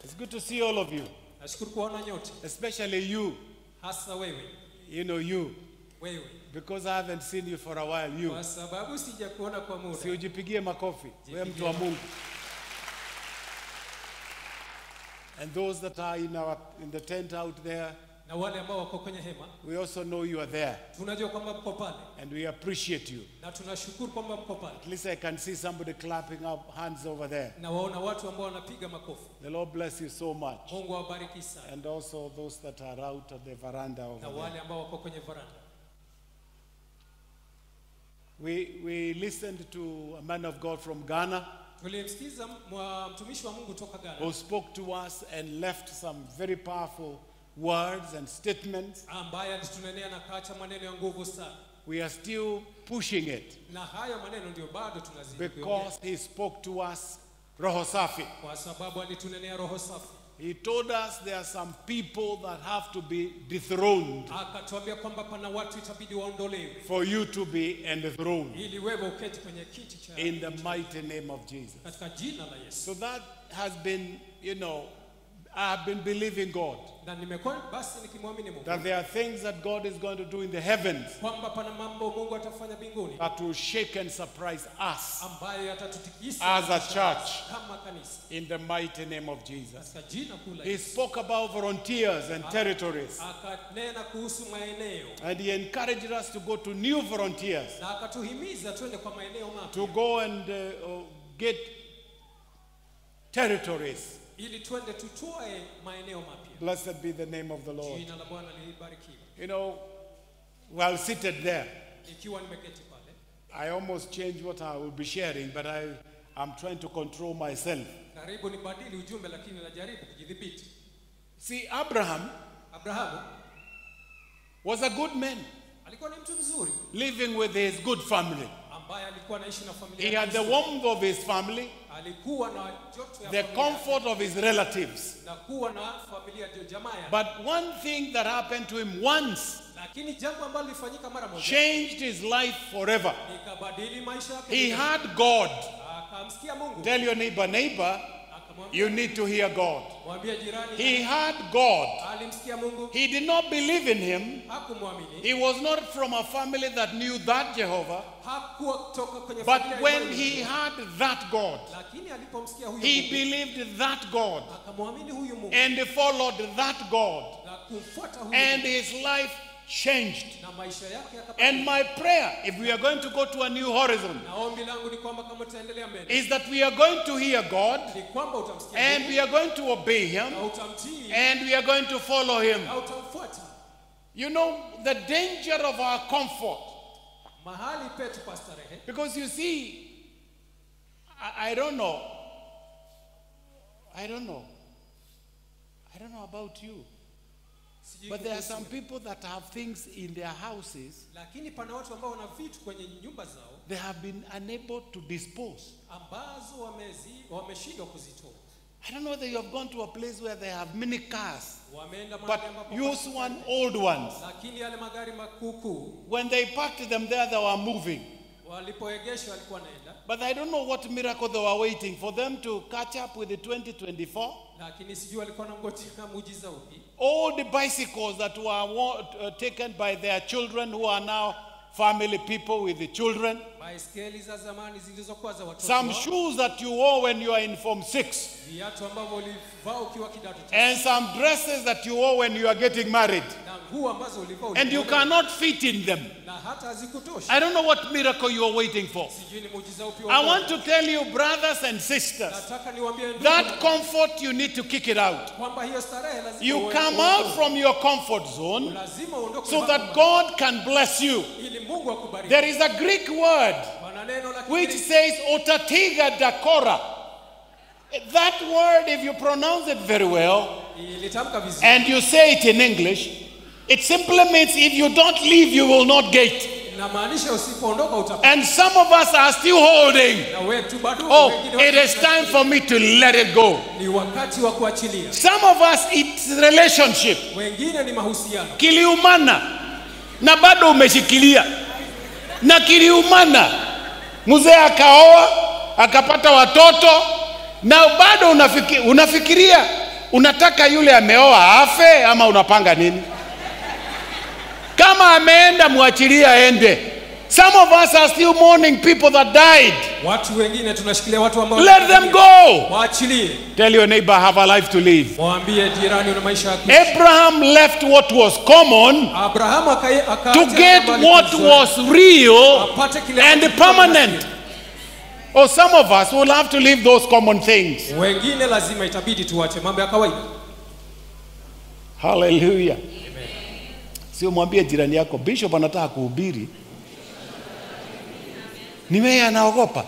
It's good to see all of you, Nashukuru kuwaona nyote, especially you, hasa wewe you know, you, wewe, because I haven't seen you for a while. You. kwa sababu sija kuona kwa muda. Si ujipigie makofi, wewe mtu wa Jipigie. Mungu. And those that are in, our, in the tent out there, Na wale ambao wako kwenye hema, we also know you are there tunajua kwamba mko pale and we appreciate you. na tunashukuru kwamba mko pale, At least I can see somebody clapping up hands over there. na waona watu ambao wanapiga makofi. The Lord bless you so much. Mungu awabariki sana, And also those that are out of the veranda over na there. wale ambao wako kwenye varanda. We, we listened to a man of God from Ghana Tulimsikiza mwa- mtumishi wa Mungu toka Ghana who spoke to us and left some very powerful words and statements. ambaye alitunenea na kaacha maneno ya nguvu sana, We are still pushing it na haya maneno ndio bado tunazidi kuyaongea. because he spoke to us roho safi. kwa sababu alitunenea roho safi. He told us there are some people that have to be dethroned Akatuambia kwamba pana watu itabidi waondolewe for you to be enthroned ili wewe uketi kwenye kiti cha in the mighty name of Jesus. katika jina la Yesu. So that has been, you know, I have been believing God Na nimekuwa basi nikimwamini Mungu that there are things that God is going to do in the heavens kwamba pana mambo Mungu atafanya mbinguni that will shake and surprise us ambayo yatatutikisa As a church. kama kanisa in the mighty name of Jesus. katika jina kuu la He Yesu. spoke about volunteers and territories, Akanena kuhusu maeneo and he encouraged us to go to new volunteers na akatuhimiza twende kwa maeneo mapya to go and uh, uh, get territories. ili twende tutoe maeneo mapya. Blessed be the name of the Lord. Jina la Bwana libarikiwe. You know, while seated there, Ikiwa nimeketi pale, I almost changed what I will be sharing, but I, I'm trying to control myself. karibu nibadili ujumbe, lakini najaribu kujidhibiti. See, Abraham Abrahamu was a good man alikuwa ni mtu mzuri living with his good family. ambaye alikuwa anaishi na familia He had the yake. warmth of his family, alikuwa na joto ya the familia comfort of his relatives. na kuwa na familia ndio jamaa yake. But one thing that happened to him once lakini jambo ambalo lilifanyika mara moja changed his life forever. likabadili maisha yake. He had God. akamsikia Mungu Tell your neighbor, neighbor, akamwambia you need to hear God. mwambie jirani He had God. alimsikia Mungu He did not believe in him. hakumwamini He was not from a family that knew that Jehovah. hakuwa kutoka kwenye But familia when ile he ile. had that God, lakini alipomsikia huyu he Mungu believed that God akamwamini huyu Mungu and followed that God. na kumfuata huyu And Mungu his life changed. na maisha yake yakabadilika. And my prayer, if we are going to go to a new horizon, na ombi langu ni kwamba kama tutaendelea mbele is that we are going to hear God ni kwamba utamsikia and Mungu we are going to obey him na utamtii and we are going to follow him. na utamfuata You know, the danger of our comfort. mahali petu pa starehe Because you see, I, I don't know. I don't know. I don't know about you. sijui But there are kuhusu some wewe. people that have things in their houses lakini pana watu ambao wana vitu kwenye nyumba zao they have been unable to dispose. ambazo wamezi wameshindwa kuzitoa I don't know whether you have gone to a place where they have many cars, wameenda but mahali ambapo use one old ones. lakini yale magari makukuu When they parked them there, they were moving. walipoegeshwa walikuwa naenda But I don't know what miracle they were waiting for them to catch up with the 2024. lakini sijui walikuwa nangojea muujiza upi All the bicycles that were wa- uh, taken by their children who are now family people with the children. baiskeli za zamani zilizokuwa za watoto Some wao, shoes that you wore when you are in Form 6. viatu ambavyo ulivaa ukiwa kidato cha And some dresses that you wore when you are getting married. na nguo ambazo ulivaa And you ulikuwa- cannot fit in them. na hata hazikutoshi I don't know what miracle you are waiting for. sijui ni muujiza upi wa I Mungu. want to tell you, brothers and sisters, nataka niwaambie ndugu that na- comfort you need to kick it out. kwamba hiyo starehe lazima You uwe- come uwe- out from your comfort zone lazima uondoke so hapo that God can bless you. ili Mungu akubariki. There is a Greek word Pana neno la which Kigiriki says otatiga dakora. That word, if you pronounce it very well ilitamka vizuri, and you say it in English, it simply means if you don't leave, you will not get. inamaanisha usipoondoka utapata. And some of us are still holding. Na wetu bado Oh, wengine it is time for me to let it go. ni wakati wa kuachilia. Some of us, it's relationship. Wengine ni mahusiano, Kiliumana na bado umeshikilia, na kiliumana, mzee akaoa akapata watoto na bado unafiki, unafikiria unataka yule ameoa afe ama unapanga nini kama ameenda mwachilie aende some of us are still mourning people that died watu wengine tunashikilia watu ambao let them go waachilie tell your neighbor I have a life to live mwambie jirani una maisha ya kuishi abraham left what was common abrahamu akai- akaacha to get mambo what alizoea. was real apate kile and ambacho permanent kilikuwa or some of us will have to leave those common things kinastahili. wengine lazima itabidi tuache mambo ya kawaida haleluya sio mwambie jirani yako bishop anataka kuhubiri ni wewe anaogopa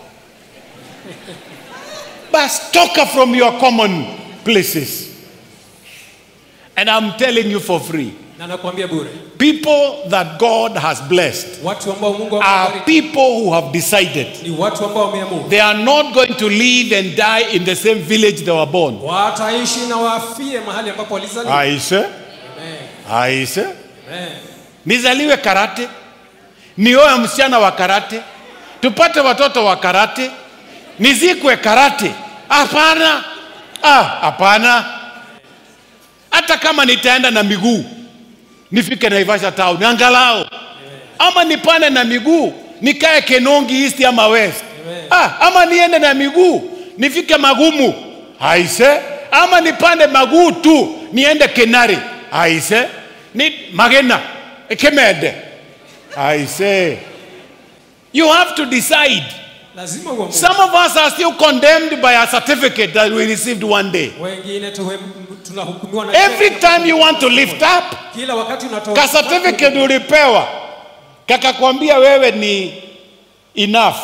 bas toka from your common places and i'm telling you for free na nakwambia bure people that god has blessed watu ambao mungu are amebariki people who have decided ni watu ambao wameamua they are not going to live and die in the same village they were born wataishi na wafie mahali ambapo walizaliwa aise Amen. aise Amen. nizaliwe karate nioe msichana wa karate tupate watoto wa karate nizikwe karate hapana ah, hapana hata kama nitaenda na miguu nifike naivasha town angalau ama nipande na miguu nikae kenongi east ama west ah, ama niende na miguu nifike magumu aise ama nipande maguu tu niende kenari aise ni magena kemede aise you have to decide lazima uamue some of us are still condemned by a certificate that we received one day wengine tuwe- tunahukumiwa na every cheti time you want to lift up kila wakati unatoa ka certificate ulipewa kakakwambia wewe ni enough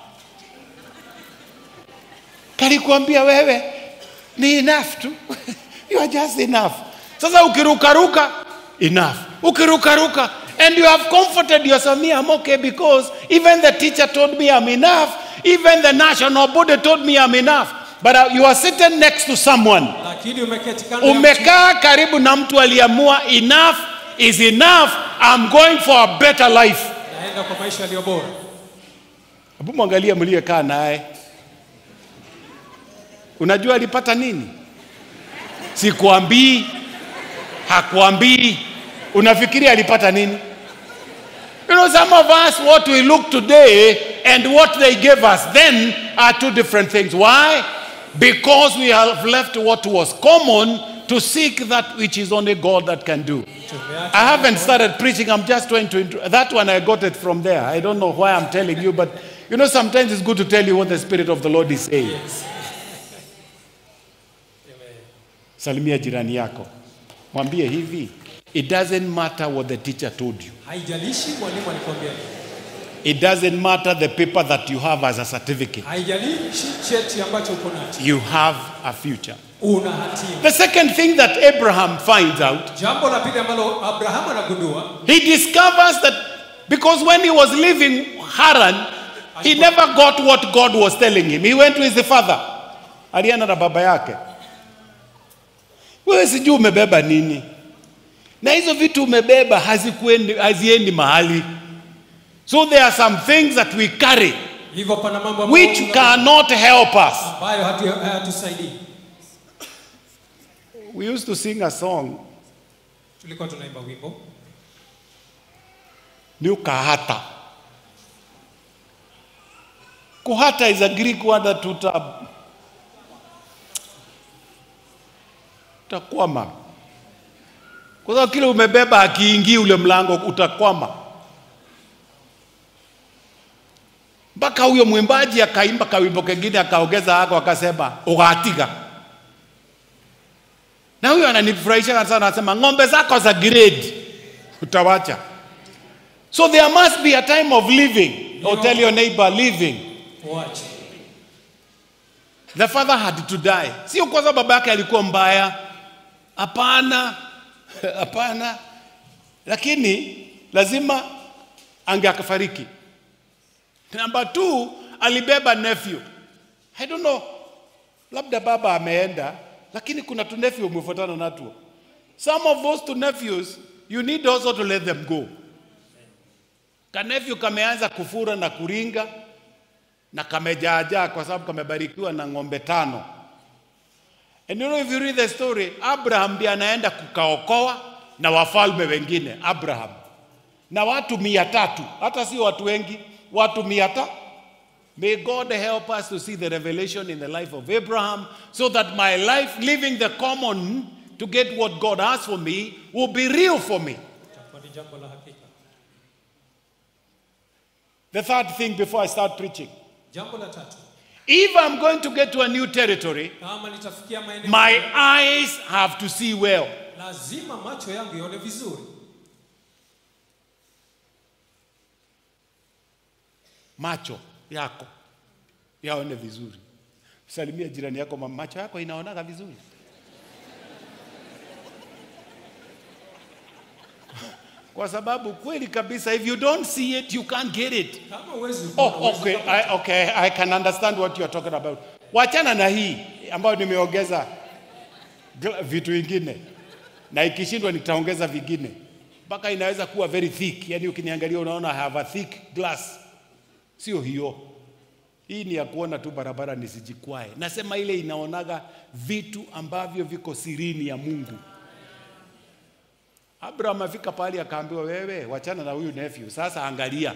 kalikwambia wewe ni enough tu you are just enough sasa ukirukaruka enough ukirukaruka and you have comforted yourself me i'm okay because even the teacher told me i'm enough even the national body told me i'm enough but uh, you are sitting next to someone lakini umeketi kando ya mtu umekaa karibu na mtu aliamua enough is enough i'm going for a better life naenda kwa maisha yaliyo bora hebu mwangalie mliyekaa naye unajua alipata nini sikuambii hakuambii unafikiri alipata nini you know some of us what we look today and what they gave us then are two different things why because we have left what was common to seek that which is only god that can do Tumeacha I haven't started preaching. I'm just trying to. intro- That one I got it from there. I don't know why I'm telling you, but you know, sometimes it's good to tell you what the Spirit of the Lord is saying. Salimia jirani yako, mwambie hivi, it doesn't matter what the teacher told you. haijalishi mwalimu alikwambia nini. It doesn't matter the paper that you have as a certificate. haijalishi cheti ambacho uko nacho You have a future. una hatima The second thing that Abraham finds out, jambo la pili ambalo abrahamu anagundua he discovers that because when he was leaving Haran, he never got what God was telling him. He went to his father. Alienda na baba yake. Wewe sijui umebeba nini, na hizo vitu umebeba hazikuendi, haziendi mahali. So there are some things that we carry hivyo pana mambo ambayo which tuna- cannot help us. ambayo hatu- hayatusaidii We used to sing a song, tulikuwa tunaimba wimbo ni ukahata. Kuhata is a Greek word that tuta utakwama, kwa sababu kile umebeba akiingii ule mlango utakwama. Mpaka huyo mwimbaji akaimba kawimbo kengine akaongeza hako akasema ugatiga. Na huyo ananifurahisha sana, anasema ng'ombe zako za grade utawacha. So there must be a time of living. Or tell your neighbor living. uache The father had to die. Sio kwa sababu baba yake alikuwa mbaya. Hapana. Hapana. Lakini lazima angeakafariki. Number two, alibeba nephew. I don't know. Labda baba ameenda, lakini kuna tu nephew umefuatana natuo. Some of those two nephews, you need also to let them go. Kanefyu kameanza kufura na kuringa na kamejaajaa kwa sababu kamebarikiwa na ng'ombe tano. And you know if you read the story, Abraham ndiye anaenda kukaokoa na wafalme wengine, Abraham na watu mia tatu, hata si watu wengi, watu mia tatu. May God help us to see the revelation in the life of Abraham so that my life, living the common to get what God has for me, will be real for me. itakuwa ni jambo la hakika. The third thing before I start preaching Jambo la tatu, if I'm going to get to a new territory, kama nitafikia maeneo my eyes have to see well. lazima macho yangu yaone vizuri. Macho yako yaone vizuri. Salimia jirani yako, "Ma- macho yako inaonaga vizuri. Kwa sababu kweli kabisa, if you don't see it, you can't get it. Kama uwezi kuona, Oh, huwezi okay. kupata. I, okay, I can understand what you are talking about. Wachana na hii ambayo nimeongeza gla- vitu vingine, na ikishindwa nitaongeza vingine mpaka inaweza kuwa very thick, yani ukiniangalia unaona I have a thick glass. Sio hiyo, hii ni ya kuona tu barabara nisijikwae. Nasema ile inaonaga vitu ambavyo viko sirini ya Mungu. Abraham afika pahali akaambiwa, wewe wachana na huyu nephew, sasa angalia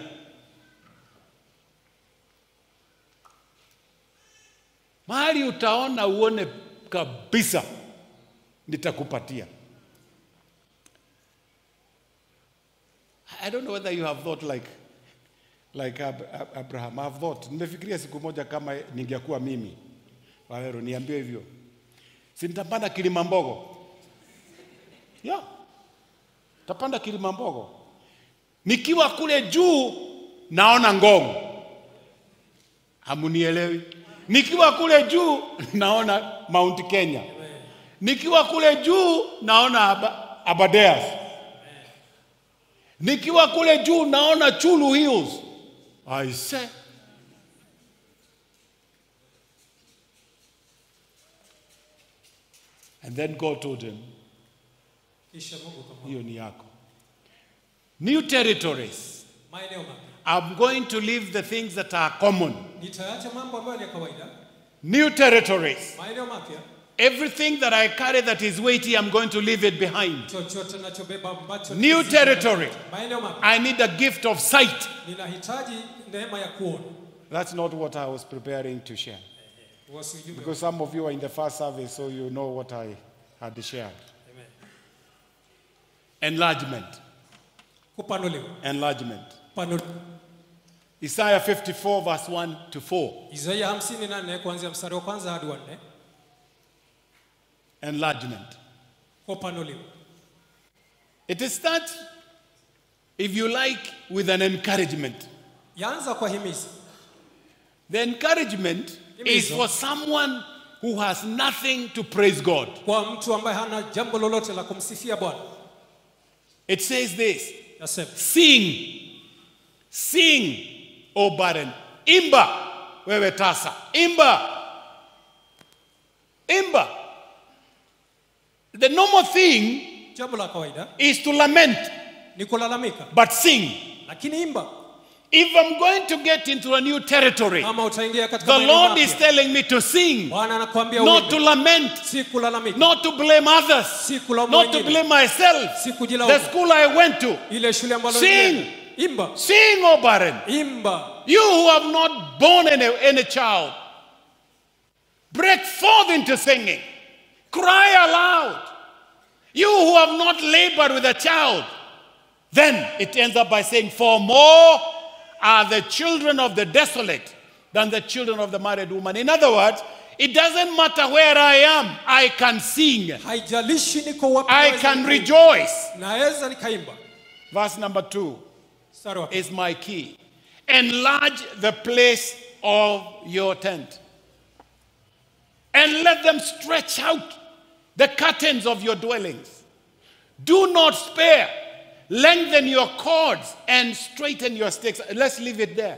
mahali utaona uone kabisa, nitakupatia. I don't know whether you have thought like like Ab Ab Abraham. I have thought, nimefikiria siku moja kama ningekuwa mimi Wawero, niambie hivyo, si nitapanda Kilimambogo? Yeah, tapanda Kilimambogo. Nikiwa kule juu naona Ngong, hamunielewi. Nikiwa kule juu naona Mount Kenya, nikiwa kule juu naona Aba- Aberdares, nikiwa kule juu naona Chulu Hills. I say And then God told him, Kisha Mungu kama hiyo ni yako. New territories. maeneo mapya. I'm going to leave the things that are common. Nitaacha mambo ambayo ni ya kawaida, New territories. maeneo mapya. Everything that I carry that is weighty, I'm going to leave it behind. Chochote nachobeba ambacho New kizito- territory. maeneo mapya. I need a gift of sight. Ninahitaji neema ya kuona. That's not what I was preparing to share. Wasi ujumbe. Because some of you are in the first service, so you know what I had shared. Amen. Enlargement. Kupanuliwa. Enlargement. Panuliwa. Isaiah 54, verse 1 to 4. Isaia 54 kuanzia mstari wa kwanza hadi wa nne. Enlargement. Kupanuliwa. It starts, if you like, with an encouragement. Yaanza kwa himizo. The encouragement is Himizo. for someone who has nothing to praise God. kwa mtu ambaye hana jambo lolote la kumsifia Bwana. It says this Nasema Sing, sing, O barren. Imba, wewe tasa. Imba, imba. The normal thing jambo la kawaida is to lament, ni kulalamika, but sing. lakini imba. If I'm going to get into a new territory, Kama utaingia katika the maeneo Lord is mapya, telling me to sing, Bwana anakuambia not to uimbe, lament, si kulalamika, not to blame others, si kulaumu not to wengine, blame myself. si The kujilaumu. school I went to, Ile shule ambalo Sing. nilienda, imba, sing, O barren. imba. You who have not born any, any child, break forth into singing. Cry aloud. You who have not labored with a child. Then it ends up by saying, For more are the children of the desolate than the children of the married woman. In other words, it doesn't matter where I am, I can sing, Haijalishi niko wapi, I naweza can nikaimba. rejoice. naweza nikaimba. Verse number two. Mstari wa is my key. Enlarge the place of your tent. And let them stretch out the curtains of your dwellings. Do not spare. Lengthen your cords and straighten your sticks. Let's leave it there.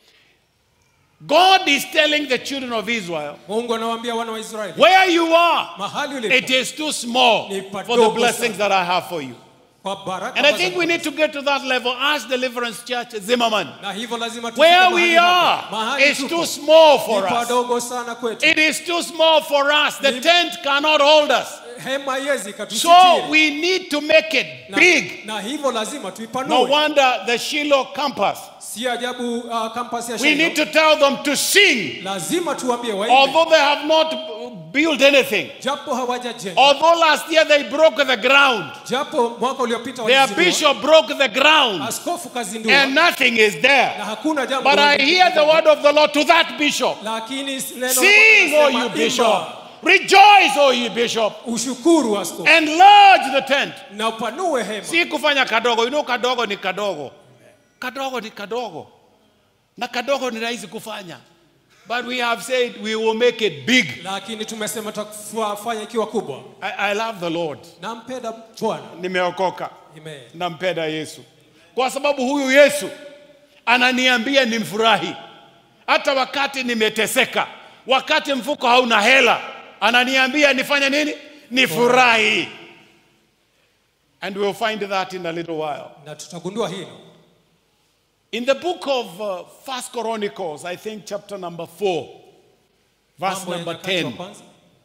God is telling the children of Israel, Mungu anawaambia wana wa Israeli, where you are, mahali it ulipo is too small Ni for the padogo blessings sana. that I have for you. kwa baraka And I za think we need to get to that level as Deliverance Church Zimmerman. na hivyo lazima tufike Where mahali we hapo. are Mahali is tupo too small ni for us. padogo sana kwetu It is too small for us. The tent cannot hold us. hema haiwezi So ikatusitiri we need to make it na, big. na hivyo lazima No tuipanue wonder the Shiloh campus. si ajabu uh, campus ya We Shiloh. need to tell them to sing. lazima tuambie waimbe Although they have not built anything. japo hawajajenga Although last year they broke the ground. japo mwaka uliopita Their walizindua, bishop broke the ground. askofu kazindua And nothing is there. na hakuna jambo But I lolote. hear the word of the Lord to that bishop. lakini neno la Sing, Bwana O linasema, you "Imba, bishop. Rejoice, O you bishop. ushukuru askofu Enlarge the tent. na upanue hema Si kufanya kadogo. You know kadogo ni kadogo. Kadogo ni kadogo. Na kadogo ni rahisi kufanya. But we have said we will make it big. lakini tumesema tutafanya ikiwa kubwa I, I love the Lord. nampenda bwana Nimeokoka. Amen. Nampenda Yesu. Kwa sababu huyu Yesu ananiambia nimfurahi. Hata wakati nimeteseka, wakati mfuko hauna hela, ananiambia nifanye nini? Nifurahi. And we'll find that in a little while. na tutagundua hilo In the book of uh, First Chronicles, I think chapter number 4, verse Mambo ya number Nyakati wa 10. kwanza.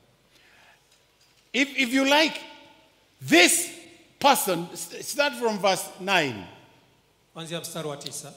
If, if you like, this person, st- start from verse 9. kuanzia mstari wa tisa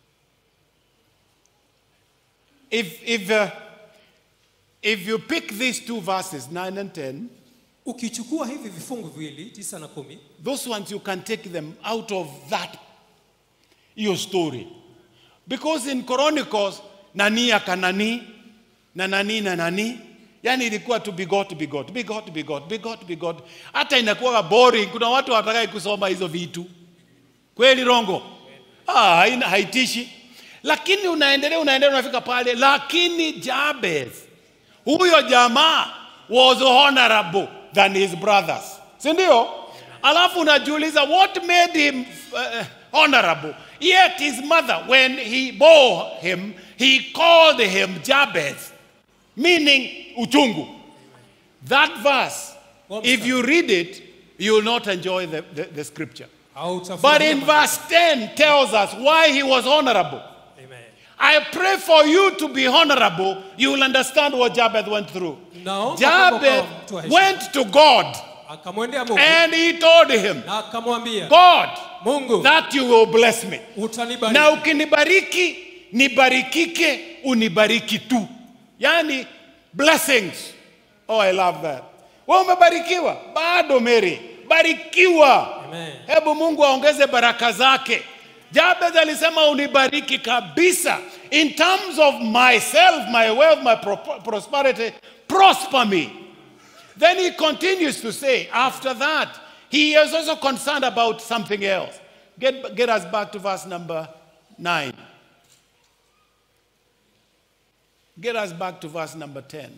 If, if, uh, if you pick these two verses, 9 and 10, ukichukua hivi vifungu viwili tisa na kumi those ones you can take them out of that your story. Because in Chronicles, nani akanani, na nani na nani, yani ilikuwa tu bigot bigot bigot bigot bigot bigot, hata inakuwa boring. Kuna watu watakaye kusoma hizo vitu kweli, rongo ah, haina, haitishi. Lakini unaendelea unaendelea, unafika pale, lakini Jabez huyo jamaa was honorable than his brothers, si ndio? Alafu unajiuliza what made him uh, honorable yet his mother when he bore him he called him Jabez meaning uchungu. That verse, if you read it, you will not enjoy the, the, the scripture. au But in verse 10 tells us why he was honorable. Amen. I pray for you to be honorable. You will understand what Jabez went through. Naomba kwamba Jabez ukawa mtu wa heshima. went to God akamwendea Mungu and he told him, na akamwambia God, Mungu that you will bless me. utanibariki Na ukinibariki, nibarikike, unibariki tu. Yani blessings. Oh, I love that. Wewe umebarikiwa bado Mary, barikiwa. Amen. Hebu Mungu aongeze baraka zake. Jabez alisema unibariki kabisa. In terms of myself, my wealth, my pro- prosperity, prosper me. Then he continues to say, after that, he is also concerned about something else. Get, get us back to verse number 9. Get us back to verse number 10.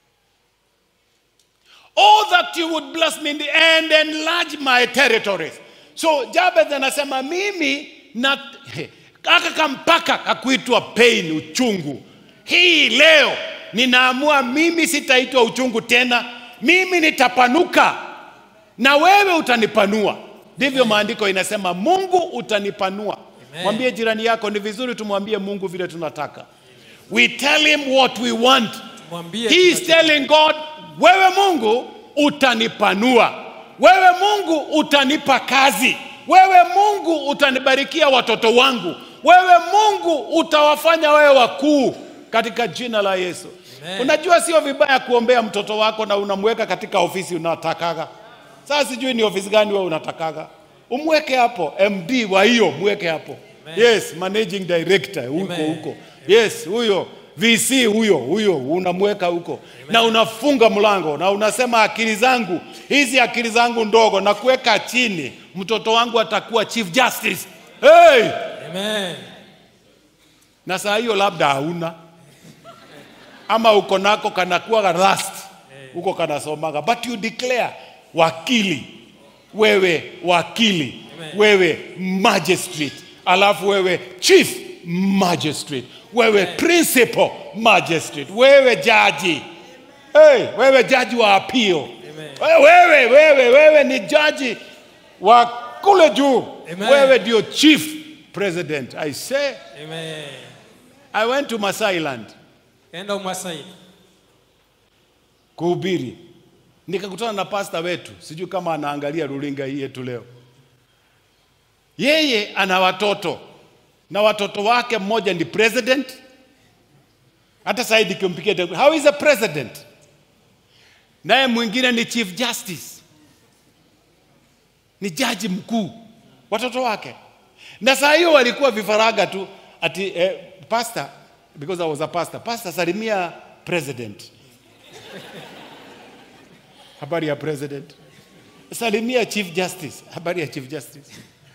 Oh, that you would bless me in the and enlarge my territories. So Jabez anasema mimi na kaka kampaka kakuitwa pain, uchungu. Hii leo ninaamua mimi sitaitwa uchungu tena, mimi nitapanuka na wewe utanipanua. Ndivyo maandiko inasema, Mungu utanipanua. Amen. Mwambie jirani yako, ni vizuri tumwambie Mungu vile tunataka. We tell him what we want. mwambie He is tunachotaka. telling God, wewe Mungu utanipanua, wewe Mungu utanipa kazi, wewe Mungu utanibarikia watoto wangu, wewe Mungu utawafanya wewe wakuu katika jina la Yesu. Amen. Unajua sio vibaya kuombea mtoto wako na unamweka katika ofisi unatakaga. Sasa sijui ni ofisi gani wewe unatakaga, umweke hapo, MD wa hiyo mweke hapo. Yes, managing director huko Amen. huko. Yes, huyo VC huyo huyo unamweka huko na unafunga mlango na unasema akili zangu hizi akili zangu ndogo na kuweka chini, mtoto wangu atakuwa chief justice. Hey! Amen. Na saa hiyo labda hauna ama uko nako kanakuwa rust huko kanasomaga, but you declare wakili, wewe wakili, Amen. wewe magistrate, alafu wewe chief magistrate, wewe principal magistrate, wewe jaji hey, wewe jaji wa appeal Amen. wewe, wewe, wewe ni jaji wa kule juu Amen. wewe ndio chief president i say Amen. i went to masailand Enda Umasai. kuhubiri nikakutana na pasta wetu sijui kama anaangalia rulinga hii yetu leo yeye ana watoto na watoto wake mmoja ni president hata saidi nikimpikia tele- how is a president naye mwingine ni chief justice ni jaji mkuu watoto wake na saa hiyo walikuwa vifaranga tu ati eh, pastor because I was a pastor pastor salimia president habari ya president salimia chief justice habari ya chief justice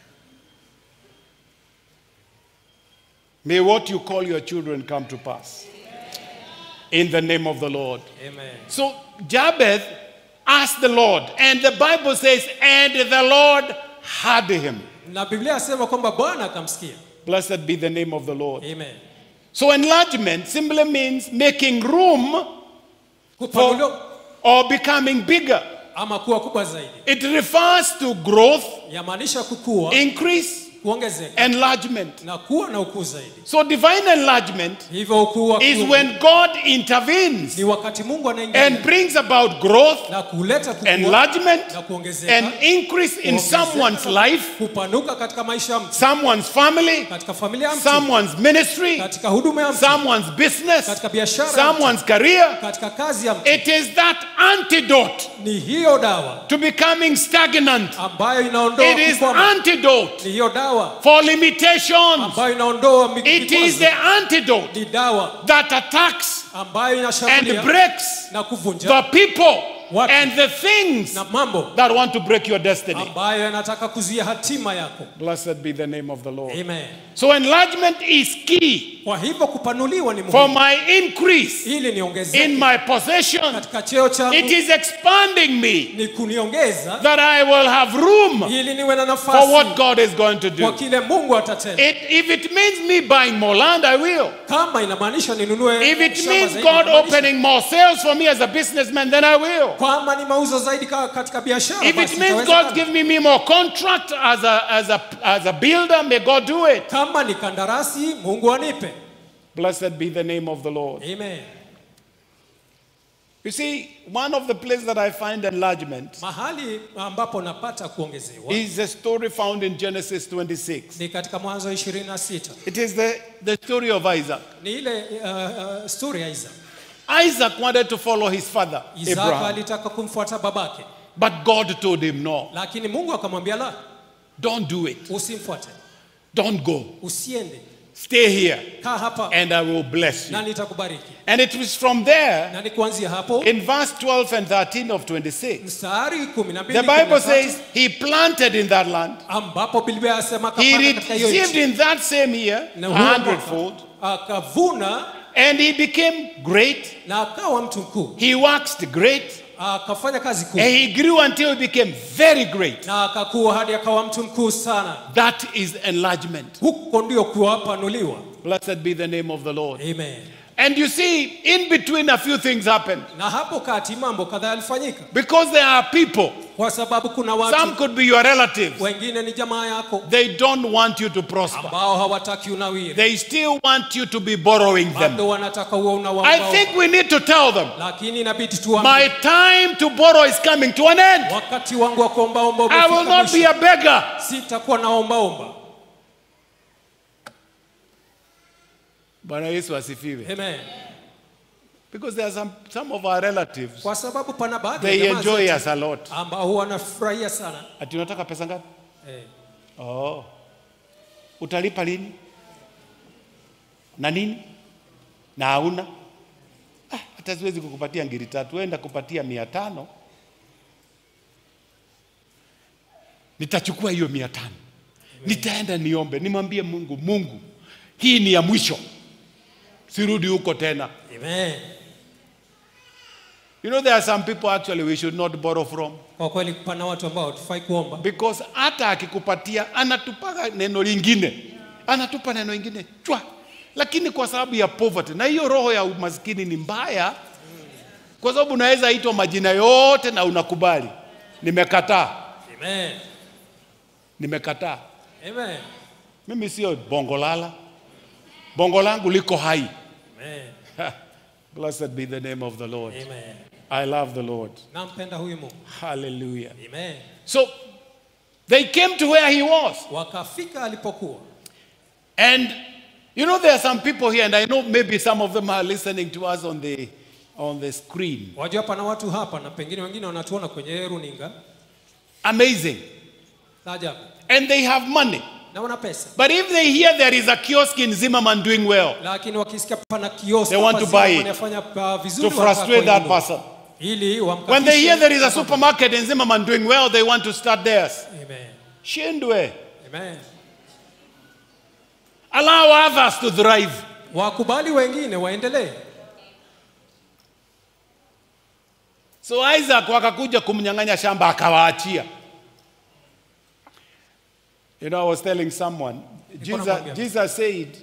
may what you call your children come to pass in the name of the lord Amen. so jabez asked the lord and the bible says and the lord heard him Na Biblia yasema kwamba Bwana akamsikia. blessed be the name of the lord Amen. so enlargement simply means making room Kupanuliwa for or becoming bigger ama kuwa kubwa zaidi. it refers to growth Yamaanisha kukua, increase kuongezeka enlargement na kuwa na ukuu zaidi. so divine enlargement Hivyo ukuu wa is kiungu when god intervenes ni wakati Mungu anaingia and brings about growth na kuleta kukua enlargement na kuongezeka, and increase in kuongezeka, someone's life kupanuka katika maisha ya mtu, someone's family katika familia ya mtu, someone's ministry katika huduma ya mtu, someone's business katika biashara ya mtu, someone's career katika kazi ya mtu. it is that antidote Ni hiyo dawa to becoming stagnant ambayo inaondoa it is kukwama. antidote Ni hiyo dawa for limitations ambayo inaondoa mi- it is vikwazo. the antidote Ni dawa that attacks ambayo and inashambulia breaks na kuvunja the people Watu. and the things na mambo that want to break your destiny. ambayo yanataka kuzuia hatima yako. Blessed be the name of the Lord. Amen. So enlargement is key Kwa hivyo kupanuliwa ni for muhimu my increase ili in niongezeke my possession. katika cheo changu, It is expanding me ni kuniongeza that I will have room ili niwe na for what nafasi God is going to kwa do. kile Mungu atatenda. It, if it means me buying more land, I will. Kama inamaanisha ninunue If it shamba means zaidi, God inamaanisha. opening more sales for me as a businessman, then I will. Kama ni mauzo zaidi ka- katika biashara, If basi it means itawezekana. God give me, me more contract as a, as, a, as a builder, may God do it. Kama ni kandarasi, Mungu anipe. Blessed be the name of the Lord. Amen. You see, one of the places that I find enlargement Mahali ambapo napata kuongezewa is a story found in Genesis 26. ni katika Mwanzo 26. It is the, the story of Isaac. Ni ile uh, uh, story ya Isaka. Isaac wanted to follow his father, Isaka Abraham, alitaka kumfuata babake, but God told him, No, lakini Mungu akamwambia la, don't do it. usimfuate, Don't go. usiende, Stay here, kaa hapa and I will bless you. na nitakubariki. And it was from there, Na ni kuanzia hapo in verse 12 and 13 of 26, mstari 12 the Bible 13, says he planted in that land. ambapo Biblia yasema He akapanda katika hiyo received nchi in that same year na a huo mwaka hundredfold, akavuna and he became great. na akawa mtu mkuu, He waxed great, akafanya kazi kuu and he grew until he became very great. na akakuwa hadi akawa mtu mkuu sana. That is enlargement. Huko ndio kuwapanuliwa. Blessed be the name of the Lord. Amen. And you see, in between a few things happened Na hapo kati mambo kadhaa yalifanyika, because there are people, kwa sababu kuna some watu could be your relatives, wengine ni jamaa yako they don't want you to prosper. ambao hawataki unawiri, They still want you to be borrowing them. bado wanataka uwe I unawaomba, think we need to tell them lakini inabidi my tuambie time to borrow is coming to an end. wakati wangu wa kuombaomba I will umefika not be mwisho. a beggar. Sitakuwa naombaomba. Bwana Yesu asifiwe. Amen. Because there are some, some of our relatives, Kwa sababu pana baadhi ya they jamaa enjoy zetu us a lot. ambao huwa wanafurahia sana Ati unataka pesa ngapi? eh. Oh. Utalipa lini? Na nini? Na hauna? Ah, hata siwezi kukupatia ngiri tatu, wenda kupatia mia tano. Nitachukua hiyo mia tano, nitaenda niombe, nimwambie Mungu, Mungu, hii ni ya mwisho, sirudi huko tena. Amen. You know there are some people actually we should not borrow from Kwa kweli pana watu ambao tufai kuomba because hata akikupatia anatupaga neno lingine, anatupa neno lingine chwa, lakini kwa sababu ya poverty, na hiyo roho ya umaskini ni mbaya, kwa sababu unaweza itwa majina yote na unakubali, nimekataa. Amen. nimekataa. Amen. Mimi sio bongolala, bongo langu liko hai. Amen. Blessed be the name of the Lord. Amen. I love the Lord. Nampenda huyu Mungu. Hallelujah. Amen. So they came to where he was. Wakafika alipokuwa. And you know, there are some people here, and I know maybe some of them are listening to us on the on the screen. Wajua pana watu hapa na pengine wengine wanatuona kwenye runinga. Amazing. Ajabu. And they have money. Na wana pesa. But if they hear there is a kiosk in Zimmerman doing well, Lakini wakisikia pana kioski They want to hapa buy Zimmerman it. wanafanya uh, vizuri to wanataka frustrate that kuinunua. person. Ili wamkatishe. When they hear there is a supermarket in Zimmerman doing well, they want to start theirs. Amen. Shindwe. Amen. Allow others to thrive. Wakubali wengine waendelee. So Isaac wakakuja kumnyang'anya shamba akawaachia. You know, I was telling someone, Jesus, namwambia. Jesus said,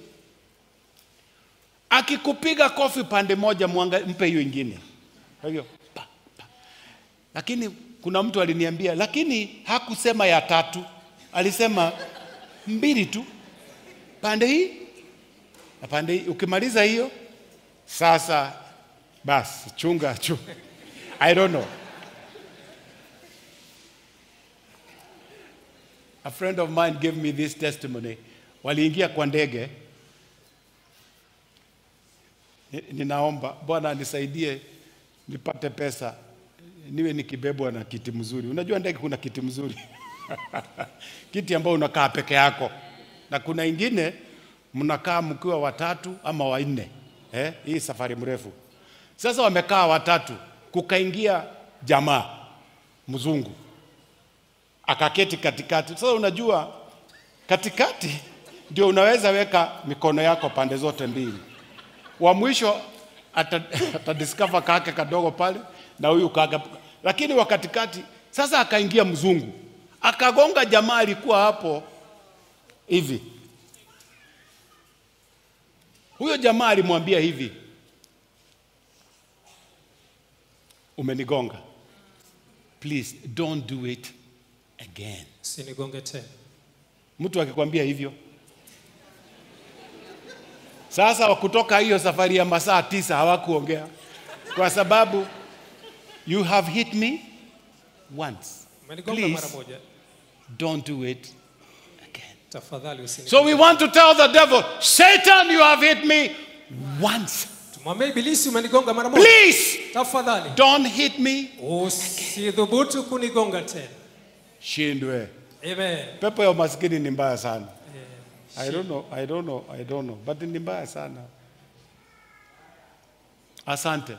akikupiga kofi pande moja mwanga, mpe hiyo ingine. Kwa hivyo, pa, pa. Lakini kuna mtu aliniambia, lakini hakusema ya tatu, alisema mbili tu, pande hii na pande hii. Ukimaliza hiyo sasa, basi chunga chunga. I don't know. A friend of mine gave me this testimony. Waliingia kwa ndege. Ni- Ninaomba Bwana nisaidie nipate pesa niwe nikibebwa na kiti mzuri. Unajua ndege kuna kiti mzuri kiti ambao unakaa peke yako, na kuna ingine mnakaa mkiwa watatu ama wanne eh, hii safari mrefu. Sasa wamekaa watatu, kukaingia jamaa mzungu akaketi katikati. Sasa unajua katikati ndio unaweza weka mikono yako pande zote mbili. Wa mwisho ata, atadiscover kake kadogo pale na huyu kake, lakini wa katikati sasa akaingia mzungu akagonga jamaa alikuwa hapo hivi. Huyo jamaa alimwambia hivi, umenigonga, please don't do it again. Sinigonge tena. Mtu akikwambia hivyo, sasa kutoka hiyo safari ya masaa tisa hawakuongea kwa sababu you have hit me once, Umenigonga mara please moja. don't do it again. Tafadhali usini. So we want to tell the devil, Satan, you have hit me once. Tumwambie ibilisi umenigonga mara moja. Please Tafadhali. don't hit me. Usidhubutu kunigonga tena. Shindwe. Amen. Pepo ya umaskini ni mbaya sana. I don't know, I don't know, I don't know, but ni mbaya sana. Asante.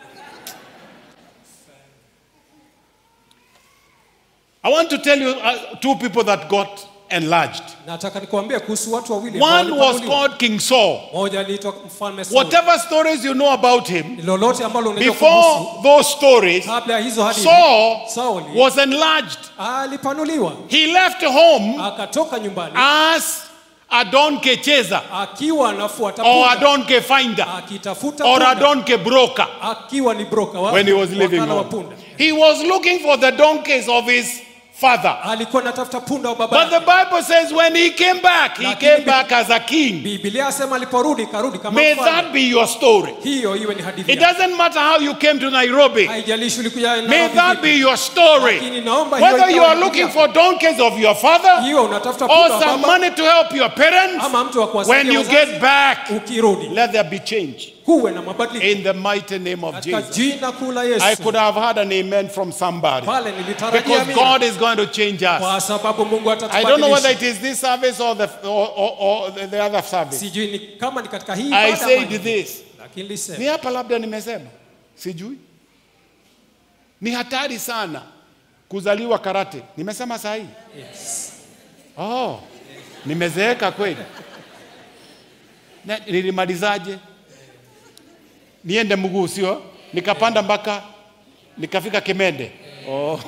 I want to tell you uh, two people that got enlarged. Nataka nikuambie kuhusu watu wawili ambao One was walipanuliwa. called King Saul. Mmoja aliitwa mfalme Sauli. Whatever stories you know about him, Lolote ambalo unajua kuhusu before those stories, kabla ya hizo hadithi Saul Sauli was enlarged. alipanuliwa He left home akatoka nyumbani as a donkey chaser akiwa anafuata or a punda donkey finder akitafuta or a punda donkey broker akiwa ni broker wa, when he was living wakala wa home. punda He was looking for the donkeys of his father. alikuwa anatafuta punda wa baba But the yake. Bible says when he came back, he Lakini came Bi- back as a king. Biblia asema aliporudi karudi kama May mfalme. that be your story. hiyo iwe ni hadithi It yako. doesn't matter how you came to Nairobi. haijalishi ulikuja May Nairobi that vipi. be your story. Lakini naomba hiyo Whether you ikawa are hadithi looking yako. for donkeys of your father hiyo unatafuta or punda wa some baba money to help your parents, ama mtu wa when kuwasaidia you wazazi, get back, ukirudi let there be change. kuwe na mabadiliko In the mighty name of katika Jesus. jina kuu la I Yesu could have had an amen from somebody. pale nilitarajia Because mimi God is going to change us. kwa sababu Mungu I don't know whether atatubadilisha it is this service or the, or, or, or the, the other service. sijui ni kama ni katika hii I ibada ama said ni- this. lakini nilisema Ni hapa labda nimesema, sijui. Ni hatari sana kuzaliwa karate. Nimesema saa hii? yes. Oh, nimezeeka kweli. Na- Nilimalizaje? Niende mguu sio? Nikapanda mpaka nikafika Kimende. Oh.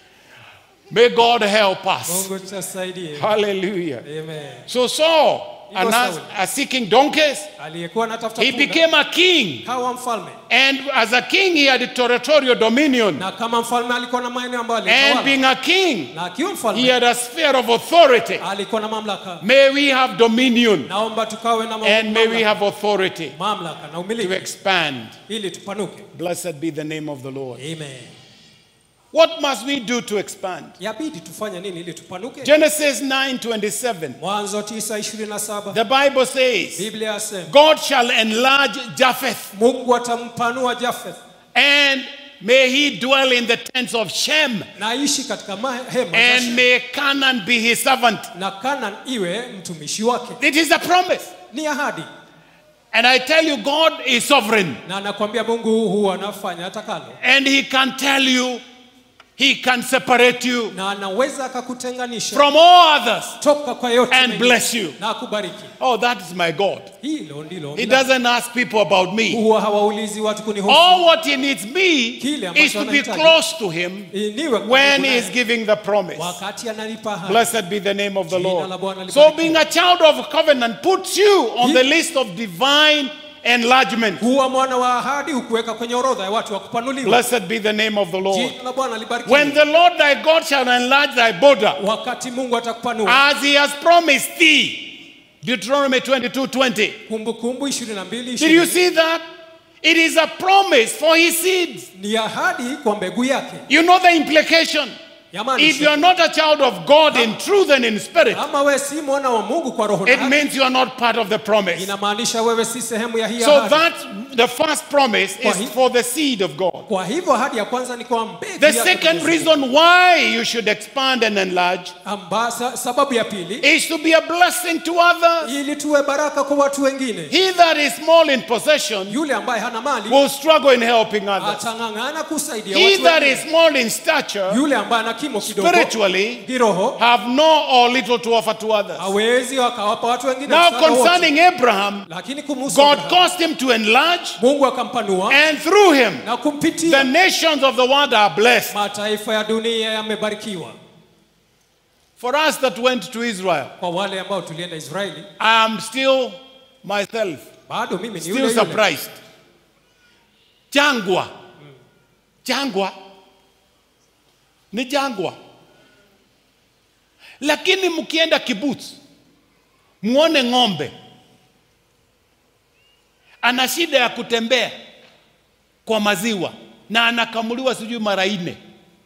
May God help us. Mungu tusaidie Hallelujah. amen So Saul and Ndio as, Sauli. as seeking donkeys. aliyekuwa anatafuta He punda became a king. kawa mfalme And as a king, he had territorial dominion. na kama mfalme alikuwa na maeneo ambayo And alitawala being a king, na akiwa he mfalme had a sphere of authority. alikuwa na mamlaka May we have dominion naomba tukawe na mam- and may we mamlaka, have authority mamlaka na to umiliki expand. ili tupanuke Blessed be the name of the Lord. amen What must we do to expand? yabidi tufanye nini ili tupanuke Genesis 9:27. mwanzo 9:27 The Bible says, biblia yasema God shall enlarge Japheth, mungu atampanua jafeth and may he dwell in the tents of Shem, na aishi katika ma- hema za and Shem. may Canaan be his servant. na kanan iwe mtumishi wake It is a promise. ni ahadi And I tell you, God is sovereign, na nakwambia mungu huwa anafanya atakalo and he can tell you, he can separate you na anaweza akakutenganisha from all others toka kwa yote and mengine bless you. na akubariki Oh, that is my God. hilo ndilo He la- doesn't ask people about me. huwa hawaulizi watu kunihusu All what he needs me Kile ambacho is to be anahitaji. close to him niwe when karibu he naye is giving the promise. wakati ananipa ahadi Blessed be the name of the Jina la Bwana Lord. libarikiwe. So, being a child of covenant puts you on Ye- the list of divine enlargement. kuwa mwana wa ahadi hukuweka kwenye orodha ya watu wa kupanuliwa Blessed be the name of the Lord. jina la bwana libarikiwe When the Lord thy God shall enlarge thy border, wakati mungu atakupanua as he has promised thee. Deuteronomy 22 20. kumbukumbu 22 Did you 20. see that? It is a promise for his seeds. ni ahadi kwa mbegu yake You know the implication. Jamani, If you are not a child of God in truth and in spirit, kama wewe si mwana wa mungu kwa roho na it haki, means you are not part of the promise. inamaanisha wewe si sehemu ya hii So ahadi that the first promise Kwa is hi- for the seed of God. kwa hivyo ahadi ya kwanza ni kwa mbegu The yake second Mwenyezi reason why you should expand and enlarge Amba, sa, sababu ya pili is to be a blessing to others. ili tuwe baraka kwa watu wengine He that is small in possession yule ambaye hana mali will struggle in helping others. atang'ang'ana kusaidia He watu that wengine is small in stature yule ambaye ana kimo kidogo spiritually kiroho have no or little to offer to others. hawezi wakawapa watu wengine Now msaada wote. concerning Abraham, lakini kumhusu God Abraham, caused him to enlarge mungu akampanua and through him na the kumpitia nations of the world are blessed. mataifa ya dunia yamebarikiwa For us that went to Israel, kwa wale ambao tulienda israeli I am still myself bado mimi ni still yule yule surprised. Jangwa. Jangwa. Ni jangwa. Lakini mkienda kibuts muone ng'ombe ana shida ya kutembea kwa maziwa na anakamuliwa sijui mara nne,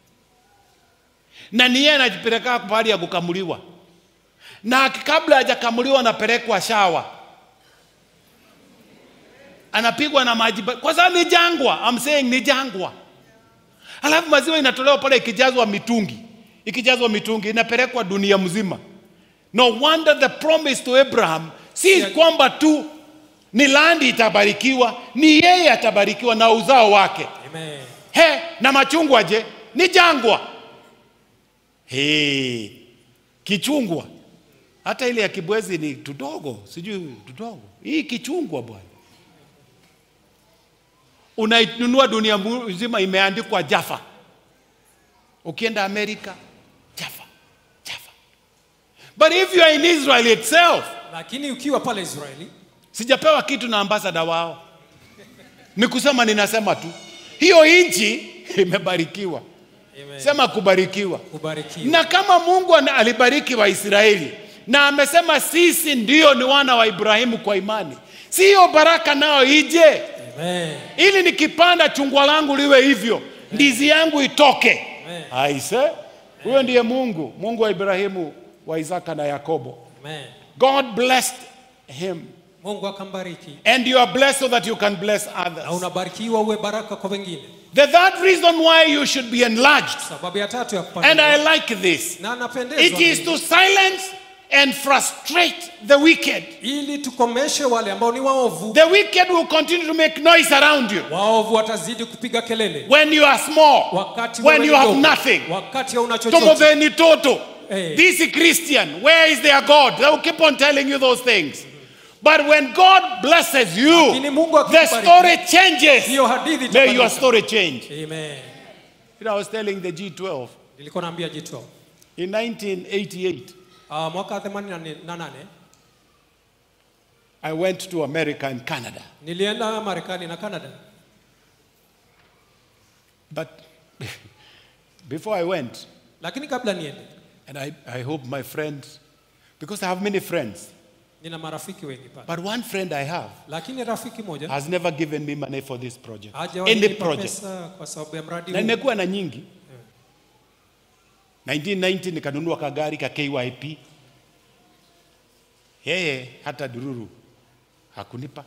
na ni yeye anajipeleka pahali ya kukamuliwa, na kabla hajakamuliwa anapelekwa shawa anapigwa na maji ba- kwa sababu ni jangwa. I'm saying ni jangwa. Alafu maziwa inatolewa pale ikijazwa mitungi, ikijazwa mitungi inapelekwa dunia mzima. No wonder the promise to Abraham si kwamba tu ni landi itabarikiwa, ni yeye atabarikiwa na uzao wake. Amen. He, na machungwa je? Ni jangwa. He, kichungwa hata ile ya kibwezi ni tudogo, sijui tudogo. Hii kichungwa bwana, unainunua dunia nzima, imeandikwa Jaffa. Ukienda Amerika, Jaffa, Jaffa. But if you are in Israel itself, lakini ukiwa pale israeli sijapewa kitu na ambasada wao, ni kusema ninasema tu hiyo nchi imebarikiwa. Amen. Sema kubarikiwa. kubarikiwa Na kama Mungu ana- alibariki Waisraeli na amesema sisi ndio ni wana wa Ibrahimu kwa imani, si hiyo baraka nayo ije, Amen. ili nikipanda chungwa langu liwe hivyo, ndizi yangu itoke. Amen. Aise, huyo ndiye Mungu, Mungu wa Ibrahimu, wa Isaka na Yakobo. Amen. God blessed him mungu akambariki and you are blessed so that you can bless na others. unabarikiwa uwe baraka kwa wengine The third reason why you should be enlarged, sababu ya tatu ya and kupanda I like this, na napendezwa It is na to hili. silence and frustrate the wicked. ili tukomeshe wale ambao ni waovu The wicked will continue to make noise around you waovu watazidi kupiga kelele when you are small, wakati when wewe you ni have mdogo, nothing. wakati hauna Some chochote of them ni toto. Eh. This Christian, where is their God? They will keep on telling you those things. But when God blesses you, Lakini Mungu the akikubariki, story changes. hiyo hadithi May your itabadilika. story change. Amen. You know, I was telling the G12 nilikuwa naambia G12 in 1988, uh, mwaka 88 I went to America and Canada. nilienda Marekani na Canada, But before I went, lakini kabla niende, and I, I hope my friends, because I have many friends, nina marafiki wengi pale, but one friend I have lakini rafiki moja has never given me money for this project. hajawahi Any kunipa project. pesa kwa sababu ya mradi Na huu. nimekuwa na nyingi. 1990 nikanunua kagari ka KYP. Yeye hata dururu hakunipa,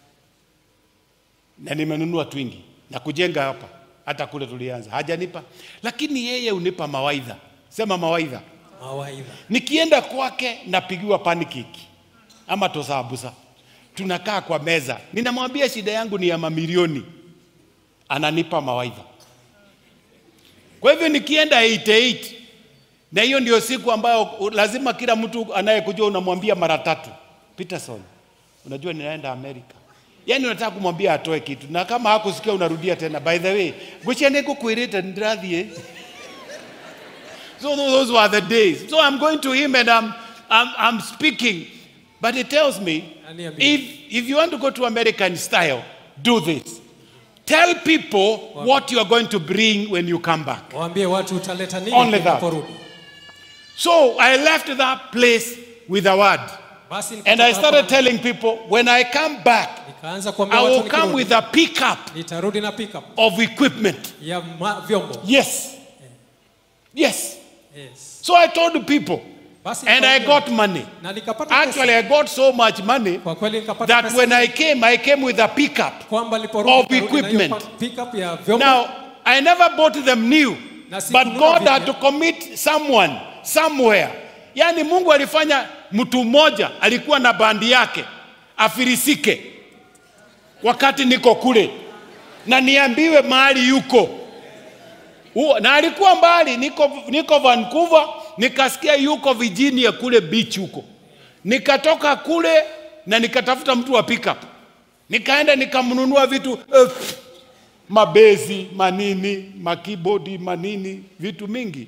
na nimenunua twingi na kujenga hapa, hata kule tulianza hajanipa, lakini yeye unipa mawaidha. Sema mawaidha. Mawaidha. Nikienda kwake napigiwa panikiki ama tosabusa, tunakaa kwa meza, ninamwambia shida yangu ni ya mamilioni, ananipa mawaidha. Kwa hivyo nikienda 88 na hiyo ndio siku ambayo u- lazima kila mtu anayekujua unamwambia mara tatu, Peterson, unajua ninaenda Amerika. Yaani unataka kumwambia atoe kitu, na kama hakusikia unarudia tena, by the way, guchene kukwirite ndirathie So those were the days. So I'm going to him and I'm, I'm, I'm speaking. But he tells me, Aniambia. if, if you want to go to American style, do this. Tell people what you are going to bring when you come back. Waambie watu utaleta nini Only that. unaporudi. So I left that place with a word. Basi And I nikatoka started hapo, telling people, when I come back, nikaanza kuambia I watu will come nikirudi, with a pickup nitarudi na pickup of equipment. ya ma, vyombo. Yes. Yes. Yes. So I told the people, Basi and I nikaongea. got money. na nikapata Actually, pesa. I got so much money Kwa kweli nikapata that pesa when I came, I came with a pickup. kwamba niliporudi of nikarudi na hiyo equipment. pa- pickup ya vyombo. Now, I never bought them new, Na but sikununua God had vipya. to commit someone somewhere. Yaani Mungu alifanya mtu mmoja alikuwa na bandi yake afirisike wakati niko kule na niambiwe mahali yuko Huo- na alikuwa mbali, niko, niko Vancouver, nikasikia yuko Virginia kule beach huko. Nikatoka kule na nikatafuta mtu wa pickup, nikaenda nikamnunua vitu eh, mabezi manini, makibodi manini, vitu mingi.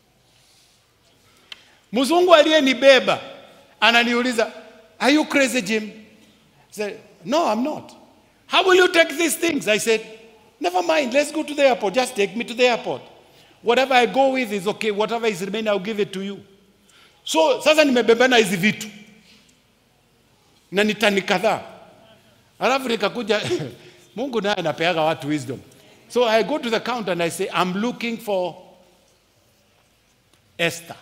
Mzungu aliyenibeba ananiuliza, are you crazy Jim? I said, no, I'm not. How will you take these things? I said, never mind, let's go to the airport. Just take me to the airport. Whatever I go with is okay. Whatever is remaining, I'll give it to you. So sasa nimebebana hizi vitu na ni tani kadhaa, alafu nikakuja Mungu naye anapeaga watu wisdom. So I go to the counter and I say, I'm looking for Esther.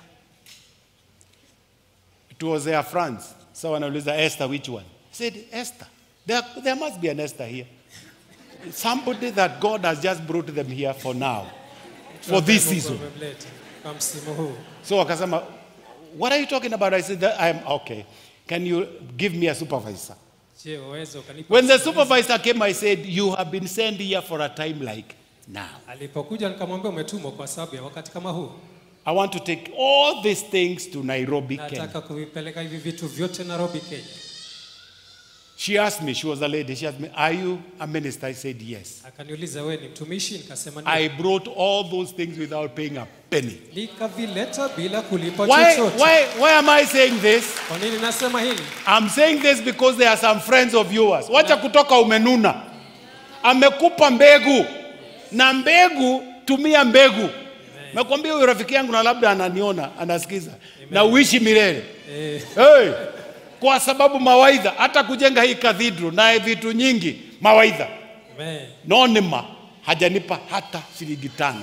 It was Air France. So wanauliza Esther, which one? I said, Esther. There, there must be an Esther here. Somebody that God has just brought them here for now, for this Mungu season. amemleta kwa msimu huu. So wakasema, what are you talking about? I said, that I'm okay. Can you give me a supervisor? Je, waweza ukanipa When the msimamizi? supervisor came, I said, you have been sent here for a time like now. Alipokuja nikamwambia umetumwa kwa sababu ya wakati kama huu. I want to take all these things to Nairobi, Kenya. Nataka kuvipeleka hivi vitu vyote Nairobi, Kenya. She asked me, she was a lady, she asked me, are you a minister? I said, yes. Akaniuliza wewe ni mtumishi? Nikasema ndio. I brought all those things without paying a penny. Nikavileta bila kulipa Why, chochote. why, why am I saying this? Kwa nini nasema hili? I'm saying this because there are some friends of yours. Wacha kutoka umenuna. Amekupa mbegu. Na mbegu, tumia mbegu. Nakwambia huyu rafiki yangu na labda ananiona, anasikiza. Na uishi milele. Eh, Hey, kwa sababu mawaidha, hata kujenga hii cathedral na vitu nyingi, mawaidha. amen. Nonema hajanipa hata shilingi tano,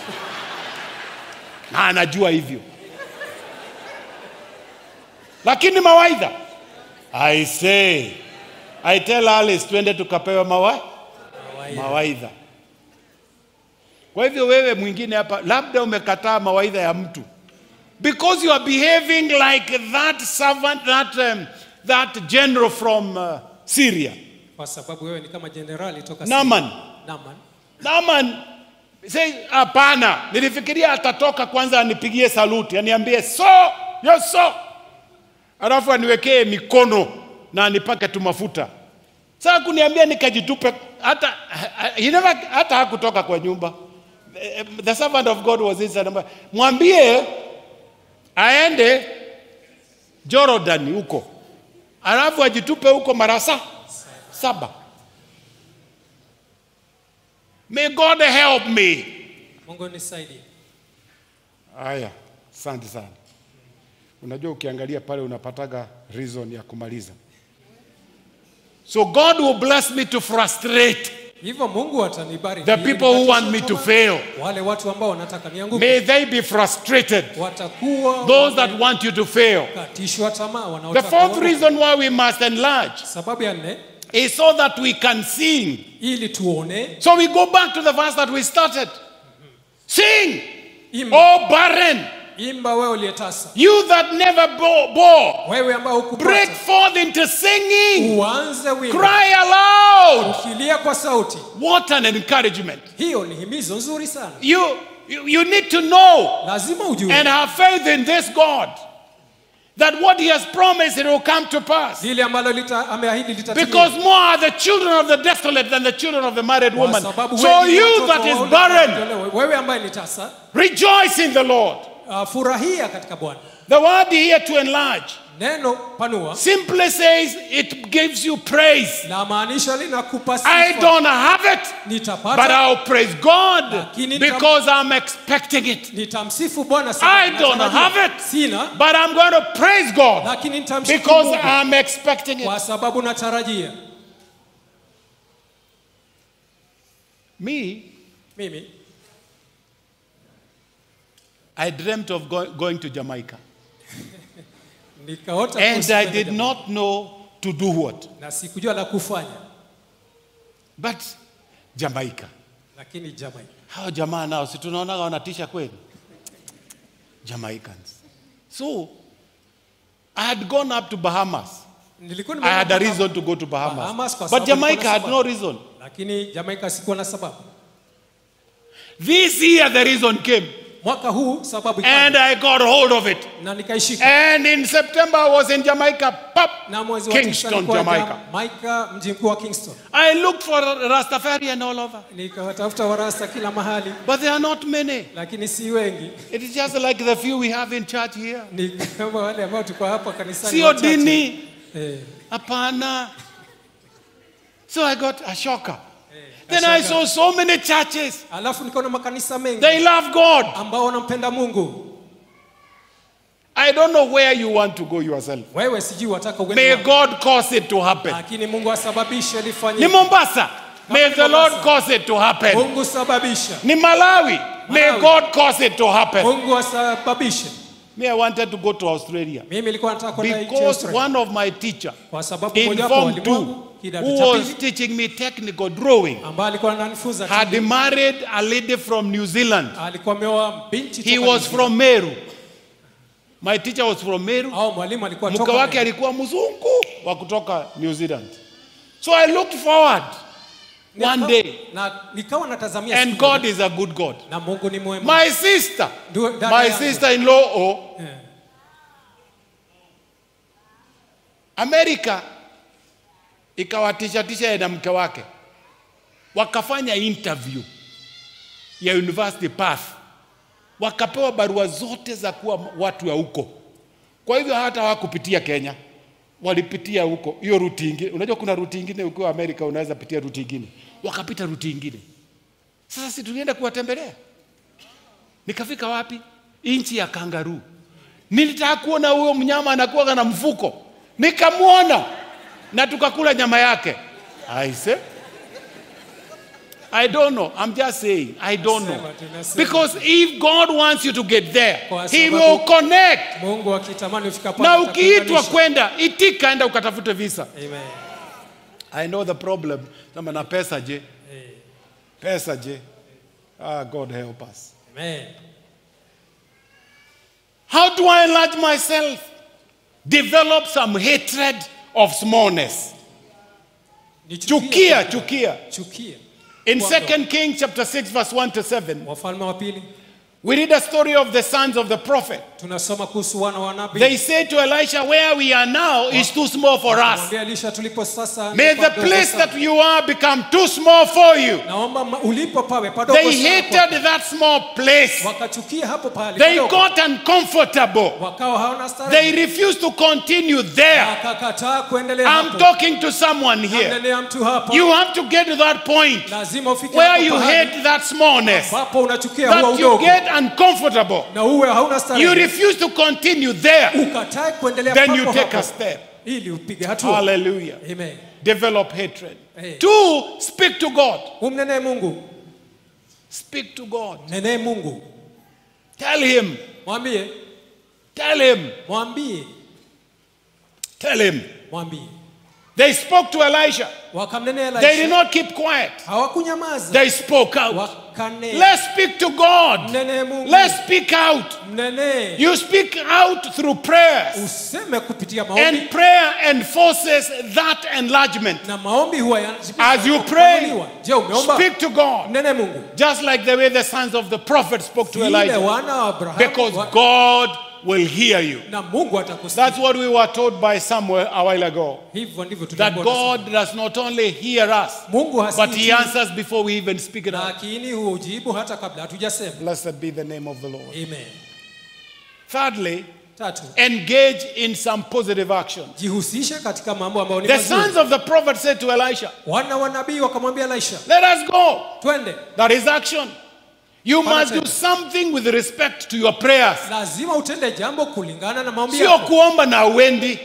na anajua hivyo, lakini mawaidha. I say, I tell Alice twende tukapewa mawa, Mawaidha. mawaidha. Kwa hivyo wewe mwingine hapa, labda umekataa mawaidha ya mtu because you are behaving like that servant, that, um, that general from uh, Syria, Kwa sababu wewe ni kama jenerali toka Naaman. Syria. Naaman. Naaman say hapana, nilifikiria atatoka kwanza anipigie saluti, aniambie so yes so, alafu aniwekee mikono na anipake tu mafuta. Sasa kuniambia nikajitupe, hata he never, hata hakutoka kwa nyumba. The, the servant of God was inside. Amba- Mwambie aende Jordan huko alafu ajitupe huko mara sa saba. May God help me. Mungu nisaidie. Haya, asante sana. Unajua, ukiangalia pale unapataga reason ya kumaliza. So God will bless me to frustrate Hivyo Mungu atanibariki. the ili people who nikatishe want me to tamaa. fail. Wale watu ambao wanataka nianguke May they be frustrated. watakuwa Those that want you to fail. wamekatishwa tamaa The wanaotaka fourth uanguke. reason why we must enlarge Sababu ya nne is so that we can sing. ili tuone So we go back to the verse that we started. Sing, imba, oh barren, imba wewe uliyetasa, you that never bo- bore, wewe ambao break hukupata, forth into singing, uanze wimbo, cry aloud. ukilia kwa sauti. What an encouragement. Hiyo ni himizo nzuri sana. You, you, you need to know Lazima ujue and have faith in this God that what He has promised it will come to pass. lile ambalo lita, ameahidi litatimia. Because more are the children of the desolate than the children of the married Kwa woman. sababu So wengi you watoto that is waone barren, kuondolewa. wewe ambaye ni tasa, rejoice in the Lord. uh, furahia katika Bwana. The word here to enlarge Neno panua simply says it gives you praise. la maanisha linakupa I sifa. don't have it, but Nitapata, I'll praise God Lakini because I'm expecting it. nitamsifu Bwana I sababu don't natarajia. have it. Sina, But I'm going to praise God lakini nitamshukuru because Mungu I'm expecting it. kwa sababu natarajia. Me, Mimi I dreamt of go- going to Jamaica. nikaota And kuhusu I kwenda did Jamaica. not know to do what. na sikujua la kufanya, But Jamaica. lakini Jamaica Hao jamaa nao si tunaonaga wanatisha kweli. Jamaicans. So I had gone up to Bahamas. nilikuwa I had a nimeenda reason to go to Bahamas. Bahamas kwa But sababu nilikuwa Jamaica na had sababu. no reason. lakini Jamaica sikuwa na sababu. This year the reason came. Mwaka huu sababu And ikaja, I got hold of it. na nikaishika And in September I was in Jamaica, pop, na mwezi wa tisa Kingston, nilikuwa Jamaica. Jamaica, mji mkuu wa Kingston. I looked for Rastafarian all over. Nikawatafuta warasta kila mahali, But there are not many. lakini si wengi. It is just like the few we have in church here. Ni kama wale ambao tuko hapa kanisani Sio wachache. dini. Eh, Hapana. So I got a shocker. Then nashangaa. I saw so many churches. Alafu nikaona makanisa mengi They love God. ambao wanampenda Mungu. I don't know where you want to go yourself. Wewe sijui wataka uende May wapi, God cause it to happen. lakini Mungu asababishe Ni lifanyike. Mombasa. May ni the Lord Mombasa. cause it to happen. Mungu sababisha, Ni Malawi. May Malawi. God cause it to happen. Mungu asababishe. Me, I wanted to go to Australia Mimi nilikuwa nataka kwenda nchi ya because Australia one of my teacher kwa sababu in mmoja wa Form walimu 2 wangu kidato who cha was pili teaching me technical drawing ambaye alikuwa ananifunza had married a lady from New Zealand. alikuwa ameoa binti He toka was New from Meru. My teacher was from Meru. Zealand. au mwalimu alikuwa Mke toka wake Meru. alikuwa mzungu wa kutoka New Zealand. So I looked forward one Nika- day na nikawa natazamia and siku moja. God is a good God. na Mungu ni mwema My sister, Ndio, dada my yangu. sister-in-law, oh, Eh. Amerika ikawatishatisha yeye na mke wake, wakafanya interview ya University Path, wakapewa barua zote za kuwa watu wa huko. Kwa hivyo hata hawakupitia Kenya, walipitia huko hiyo ruti ingine. Unajua kuna ruti ingine ukiwa Amerika unaweza pitia ruti ingine, wakapita ruti ingine. Sasa si tulienda kuwatembelea, nikafika wapi? Nchi ya kangaruu. Nilitaka kuona huyo mnyama anakuwa na mfuko, nikamwona na tukakula nyama yake. I say, I don't know. I'm just saying, I don't know. Sema, tunasema. Because if God wants you to get there, Kwa He sababu- will connect. Mungu akitamani ufika pale Na ukiitwa atakuunganisha. kwenda, itika, enda ukatafute visa. Amen. I know the problem. Sema na pesa je? Eh, Pesa je? Ah, God help us. Amen. How do I enlarge myself? Develop some hatred of smallness. Nichukie Chukia, kwa- chukia. chukia In Kwa- 2 Kings chapter 6 verse 1 to 7, Wafalme wa pili We read a story of the sons of the prophet. tunasoma kuhusu wana wa nabii They said to Elisha, Where we are now is too small for us. Mwambie Elisha tulipo sasa May ni the padogo place sana. that you are become too small for you. naomba ma- ulipo pawe padogo They sana hated that small place. kwako. wakachukia hapo pale They padogo. got uncomfortable. wakawa hawana They starehe refused to continue there. wakakataa kuendelea I'm hapo talking to someone here. Namnenea mtu hapa You have to get to that point lazima ufike where hapo you pahali hate that smallness, ambapo unachukia huo that you udogo get uncomfortable. na uwe hauna You starehe refuse to continue there. ukatae kuendelea Then papo you take hapo a step. ili upige hatua Hallelujah. amen Develop hatred. Hey. Two, speak to God. umnenee Mungu Speak to God. nenee Mungu Tell Him. mwambie Tell Him. mwambie Tell Him. mwambie They spoke to Elisha. wakamnenea They did Elisha not keep quiet. hawakunyamaza They spoke out. wakanena Let's speak to God. mnenee Mungu Let's speak out. mnenee You speak out through prayers. useme kupitia maombi And prayer enforces that enlargement. na maombi huwa yanajibiwa As you kwa pray, kupanuliwa. je umeomba Speak to God. mnenee Mungu Just like the way the sons of the prophet spoke to vile Elijah. wana wa Abrahamu Because wa- God will hear you. na Mungu atakusikia That's what we were told by Samuel a while ago. hivyo ndivyo That tunaambiwa na God does not only hear us, Mungu but hasikii He tu, answers before we even speak it out. lakini hujibu hata kabla hatujasema Blessed be the name of the Lord. amen Thirdly, tatu engage in some positive action. jihusishe katika mambo ambayo ni The sons mazuri of the prophet said to Elisha, wana wa nabii wakamwambia Elisha Let us go. twende That is action. You Pana must do tena. something with respect to your prayers. lazima utende jambo kulingana na maombi Sio yako kuomba na uendi,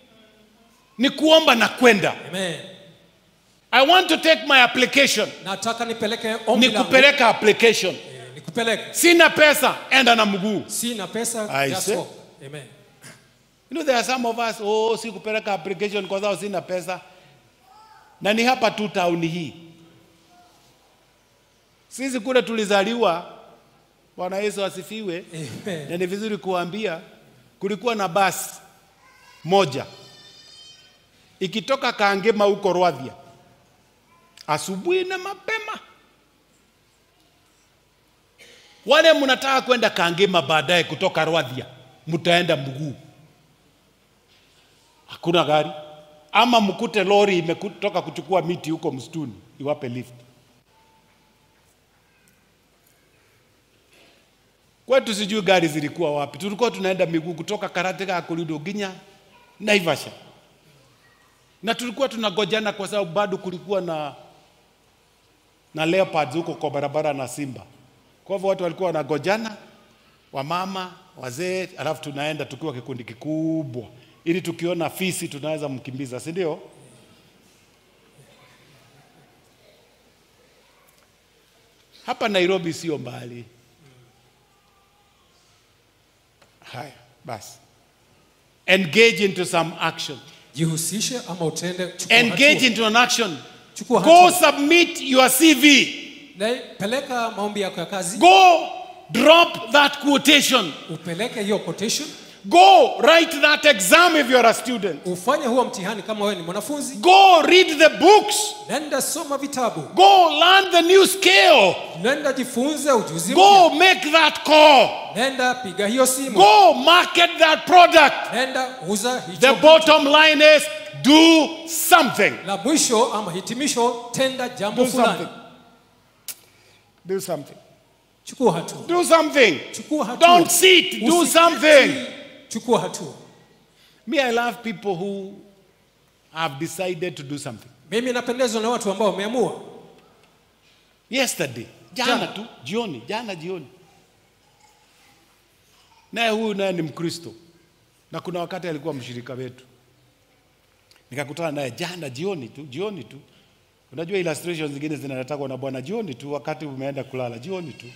ni kuomba na kwenda. amen I want to take my application, nataka nipeleke ombi ni langu kupeleka application. Eh, nikupeleke Sina pesa, enda na mguu. sina pesa I just see. walk. amen You know, there are some of us, oh, si kupeleka application kwa sababu sina pesa. Na ni hapa tu town hii. Sisi kule tulizaliwa, Bwana Yesu asifiwe. amen Na ni vizuri kuambia, kulikuwa na basi moja ikitoka Kangema huko Rwadhia asubuhi na mapema. Wale mnataka kwenda Kangema baadaye kutoka Rwadhia, mtaenda mguu, hakuna gari, ama mkute lori imetoka kuchukua miti huko msituni iwape lift. Kwetu sijui gari zilikuwa wapi, tulikuwa tunaenda miguu kutoka Karateka Kurido Ginya Naivasha, na tulikuwa tunagojana kwa sababu bado kulikuwa na na leopards huko kwa barabara na simba. Kwa hivyo watu walikuwa wanagojana, wamama, wazee, alafu tunaenda tukiwa kikundi kikubwa, ili tukiona fisi tunaweza mkimbiza, si ndio? Hapa Nairobi sio mbali. Haya, basi. Engage into some action. jihusishe ama utende chukua Engage hatua. into an action. chukua Go hatua. submit your CV. Na peleka maombi yako ya kazi Go drop that quotation. upeleke hiyo quotation Go write that exam if you're a student. ufanye huo mtihani kama wewe ni mwanafunzi Go read the books. nenda soma vitabu Go learn the new skill. nenda jifunze ujuzi Go mpya make that call. nenda piga hiyo simu Go market that product. nenda uza The hicho bottom line is do something. la mwisho ama hitimisho tenda jambo Do fulani something. Do something. chukua hatua Do something. chukua hatua Don't sit. Do Usiketi. something. chukua hatua Me, I love people who have decided to do something. mimi napendezwa na watu ambao wameamua Yesterday, jana Jana. tu, jioni, jana jioni. Naye huyu naye ni Mkristo, na kuna wakati alikuwa mshirika wetu, nikakutana naye jana jioni tu, jioni tu. Unajua illustrations zingine zinatakwa na Bwana jioni tu, wakati umeenda kulala, jioni tu.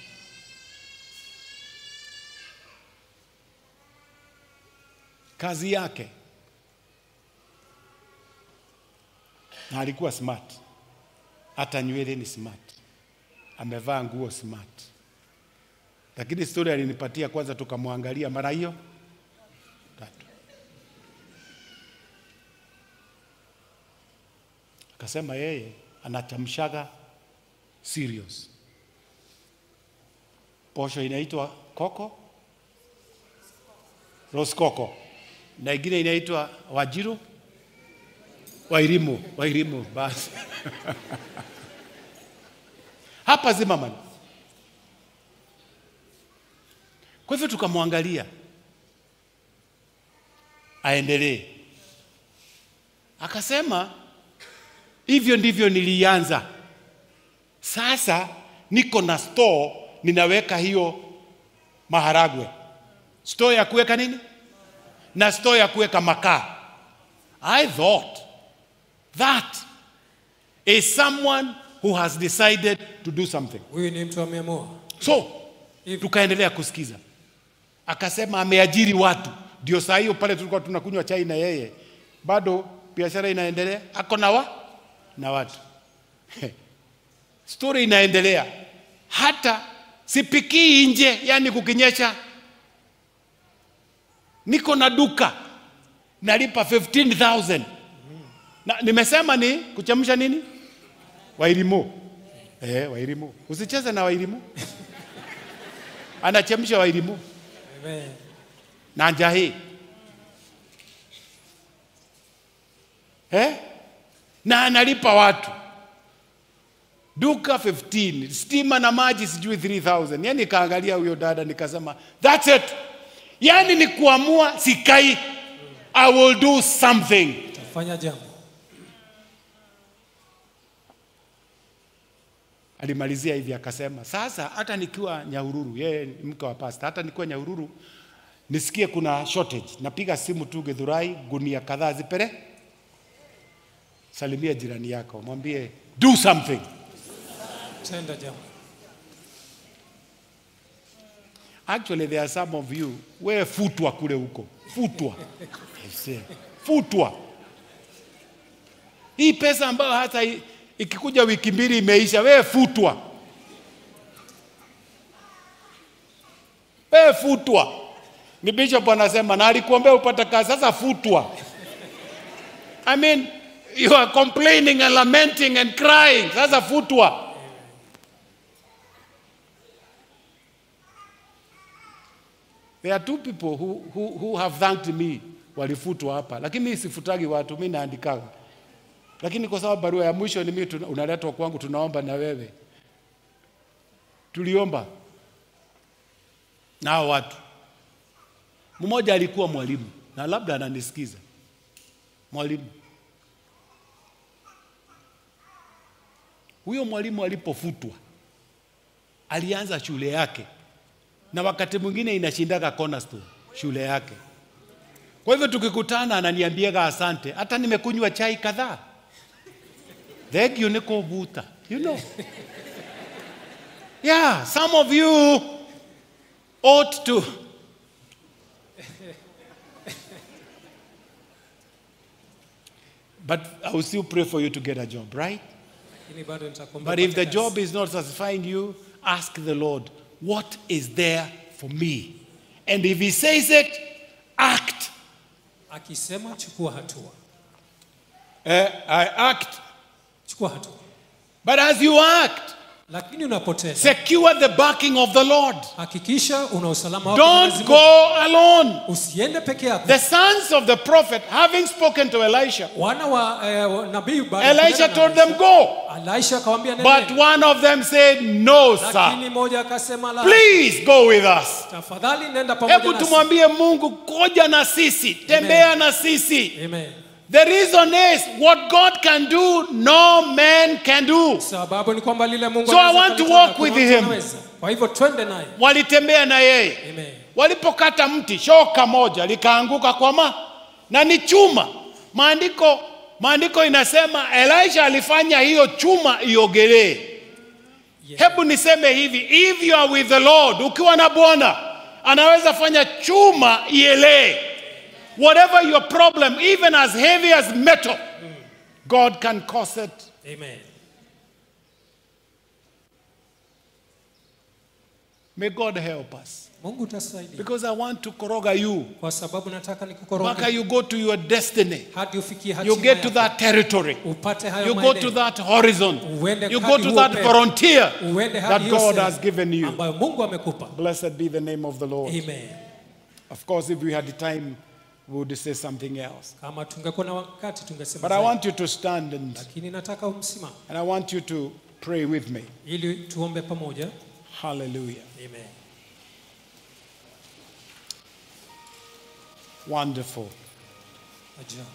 Kazi yake na alikuwa smart, hata nywele ni smart, amevaa nguo smart. Lakini story alinipatia kwanza, tukamwangalia mara hiyo tatu, akasema yeye anachamshaga serious. posho inaitwa koko roskoko na ingine inaitwa wajiru wairimu wairimu basi hapa Zimmerman. Kwa hivyo tukamwangalia aendelee, akasema hivyo ndivyo nilianza. Sasa niko na store, ninaweka hiyo maharagwe, store ya kuweka nini na store ya kuweka makaa. I thought that is someone who has decided to do something. Huyu ni mtu ameamua. So Hivi. tukaendelea kusikiza, akasema ameajiri watu. Ndio saa hiyo pale tulikuwa tunakunywa chai na yeye, bado biashara inaendelea, ako na wa na watu story inaendelea, hata sipikii nje, yani kukinyesha, niko na duka nalipa 15000 na nimesema ni kuchemsha nini wairimu eh, wairimu usicheze na wairimu anachemsha wairimu Amen. na njahi eh? na analipa watu duka 15 stima na maji sijui 3000 yani kaangalia huyo dada nikasema that's it yani ni kuamua sikai i will do something Fanya jambo. alimalizia hivi akasema, sasa hata nikiwa Nyahururu, yeye ni mke wa pasta, hata nikiwa Nyahururu nisikie kuna shortage, napiga simu tu Githurai, gunia kadhaa zipere, salimia jirani yako, mwambie do something. Tenda jambo. Actually there are some of you, wewe futwa kule huko, futwa Yes, futwa. Hii pesa ambayo hata i- ikikuja wiki mbili imeisha, wewe futwa, wewe futwa. Ni bishop anasema na alikuombea upate kazi, sasa futwa. I mean you are complaining and lamenting and crying, sasa futwa. There are two people who, who, who have thanked me walifutwa hapa, lakini mimi sifutagi watu, mimi naandikaga. Lakini kwa sababu barua ya mwisho ni mimi tuna- unaletwa kwangu, tunaomba na wewe. Tuliomba nao watu. Mmoja alikuwa mwalimu na labda ananisikiza, mwalimu. Huyo mwalimu alipofutwa alianza shule yake na wakati mwingine inashindaga cornerstone shule yake. Kwa hivyo tukikutana, ananiambiaga asante, hata nimekunywa chai kadhaa, thegio nĩ kũmbuta you know. Yeah, some of you ought to but I will still pray for you to get a job, right? Lakini bado nitakuombea But if upate the kazi. job is not satisfying you, ask the Lord, what is there for me? And if He says it, act. akisema chukua hatua. Eh, I act. Chukua hatua. But as you act, Lakini unapotenda secure the backing of the Lord. hakikisha una usalama wako Mwenyezi Don't Mungu. go alone. Usiende peke yako. The sons of the prophet, having spoken to Elisha, Wana wa eh, wa- nabii baada ya Elisha kunena na told them, Go. Elisha akamwambia But nendeni. one of them said, No, sir. Lakini mmoja akasema la, Please go with us. tafadhali nenda pamoja Hebu nasi. tumwambie Mungu, koja na sisi, tembea na sisi. Amen. The reason is what God can do, no man can do. Sababu ni kwamba lile Mungu So I anaweza want to kulitenda, walk hakuna with mtu him. anaweza. Kwa hivyo twende naye. Walitembea na yeye, Amen. walipokata mti, shoka moja likaanguka kwa ma na ni chuma. Maandiko maandiko inasema Elisha alifanya hiyo chuma iogelee. Yeah. Hebu niseme hivi, if you are with the Lord, ukiwa na Bwana anaweza fanya chuma ielee. Whatever your problem, even as heavy as metal, God can cause it Amen. May God help us. Mungu utasaidia, because I want to koroga you. kwa sababu nataka Mpaka nikukoroge you go to your destiny. hadi ufikie You hatima get to yako. that territory. upate hayo You go to maeneo. that horizon. Uende You go hadi to huo that upeo. frontier Uende that hadi hiyo God sehemu has given you. ambayo Mungu amekupa. Blessed be the name of the Lord. Amen. Of course, if we had the time, we would say something else. Kama tungekuwa na wakati tungesema But I zaidi. want you to stand and, lakini nataka umsimame and I want you to pray with me. ili tuombe pamoja. Hallelujah. Amen. Wonderful. Ajabu.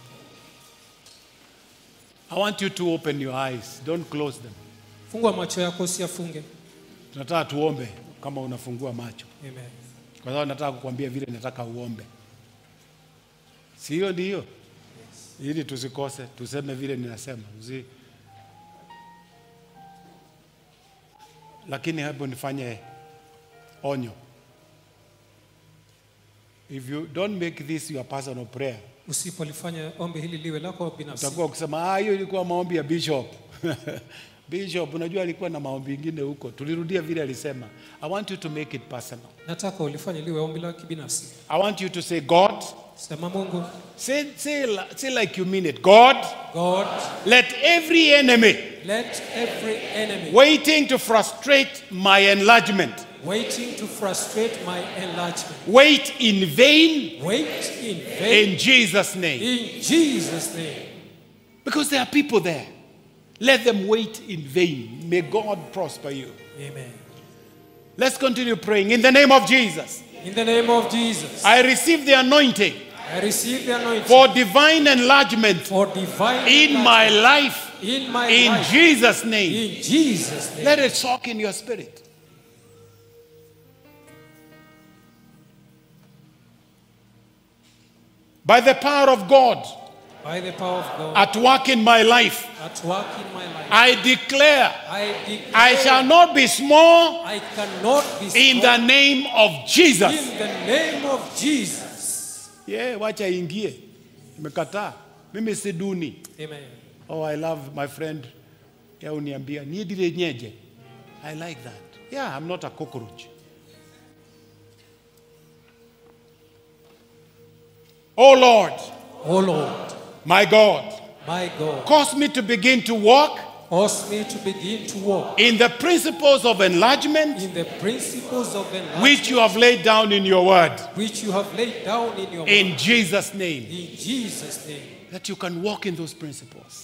I want you to open your eyes. Don't close them. Fungua macho yako usiyafunge. Tunataka tuombe kama unafungua macho. Amen. Kwa sababu nataka kukwambia vile nataka uombe. Si hiyo ndiyo? Ili tusikose, tuseme vile ninasema. Usi... Lakini hebu nifanye onyo. If you don't make this your personal prayer, Usipolifanya ombi hili liwe lako binafsi, utakuwa ukisema ah, hiyo ilikuwa maombi ya bishop. bishop, unajua alikuwa na maombi ingine huko. Tulirudia vile alisema. I want you to make it personal. nataka ulifanye liwe ombi la kibinafsi. I want you to say, God, Sema Mungu, say, say, li- say like you mean it. God, God, let every enemy let every enemy waiting to frustrate my enlargement waiting to frustrate my enlargement wait in vain wait in vain in Jesus' name. in Jesus' name. Because there are people there. Let them wait in vain. May God prosper you. Amen. Let's continue praying. In the name of Jesus, In the name of Jesus, I receive the anointing I receive the anointing for divine enlargement for divine in my enlargement life. in my In life. Jesus' name. In Jesus' name. Let it soak in your spirit. By the power of God By the power of God at work in my life, at work in my life, I declare I declare I shall not be small I cannot be in small the name of Jesus. in the name of Jesus. Yeah, wacha ingie. Imekataa. Mimi si duni. Amen. Oh, I love my friend. Ya uniambia, niedile nyeje. I like that. Yeah, I'm not a cockroach. Oh Lord, Oh Lord, my God, my God, cause me to begin to walk cause me to begin to walk in the principles of enlargement in the principles of enlightenment which you have laid down in your word. which you have laid down in your word. In Jesus' name, In Jesus' name. that you can walk in those principles.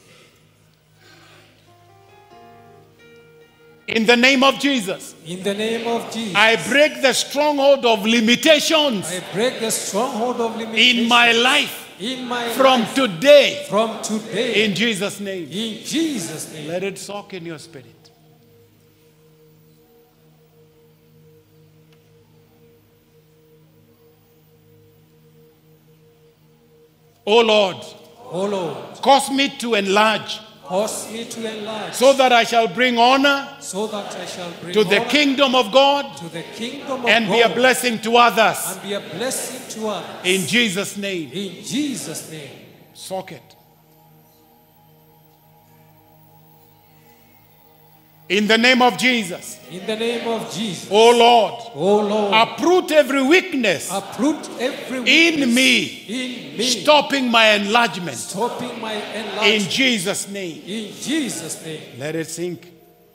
In the name of Jesus, In the name of Jesus. I break the stronghold of limitations I break the stronghold of limitation in my life in my from life today. from today. In Jesus' name, in Jesus' name. let it soak in your spirit. Oh Lord, Oh Lord, cause me to enlarge cause me to enlarge so that I shall bring honor so that I shall bring to the honor kingdom of God to the kingdom of and God be a blessing to others. and be a blessing to others. In Jesus' name, in Jesus' name. soak it. In the name of Jesus, In the name of Jesus. oh Lord, Oh Lord, uproot every weakness uproot every in weakness me, in me, stopping my enlargement. stopping my In enlargement. Jesus' name, In Jesus' name. let it sink.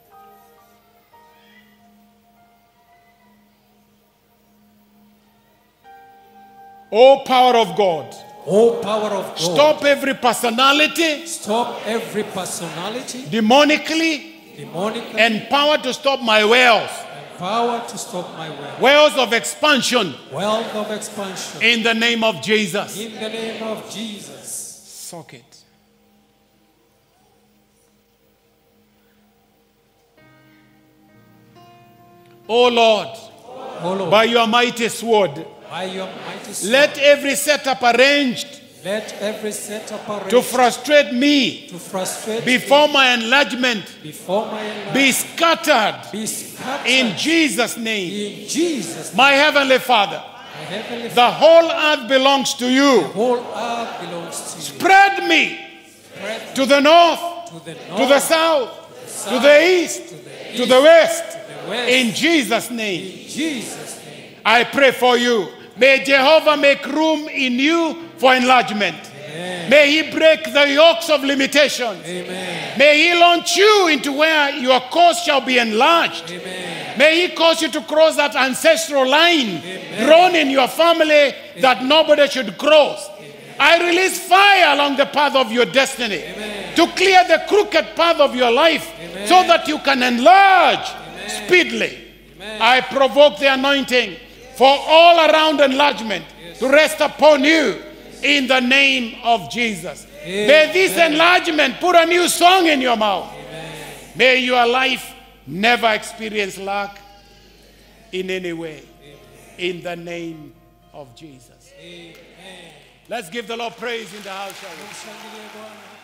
Oh, power of God, Oh power of God. stop every personality, Stop every personality, demonically, demonic and power to stop my wells, and power to stop my wealth. wells of expansion. Wealth of expansion. In the name of Jesus, In the name of Jesus. soak it. Oh Lord, Oh Lord, by your mighty sword, by your mighty sword, let every setup arranged let every setup arranged to frustrate me to frustrate before me my enlargement before my enlargement be scattered be scattered in Jesus' name. in Jesus. name. My Heavenly Father, My heavenly the whole earth belongs to you. whole earth belongs to you. Spread me Spread to the north, to the north, to the south, to the east, to the to the west. to the west. In Jesus' name, in Jesus' name. I pray for you. May Jehovah make room in you for enlargement. May He break the yokes of limitation. Amen. May He launch you into where your course shall be enlarged. Amen. May He cause you to cross that ancestral line drawn in your family that nobody should cross. I release fire along the path of your destiny to clear the crooked path of your life so that you can enlarge speedily. I provoke the anointing for all around enlargement to rest upon you in the name of Jesus. May this enlargement put a new song in your mouth. May your life never experience lack in any way. In the name of Jesus. Let's give the Lord praise in the house, shall we? Mshangilie Bwana.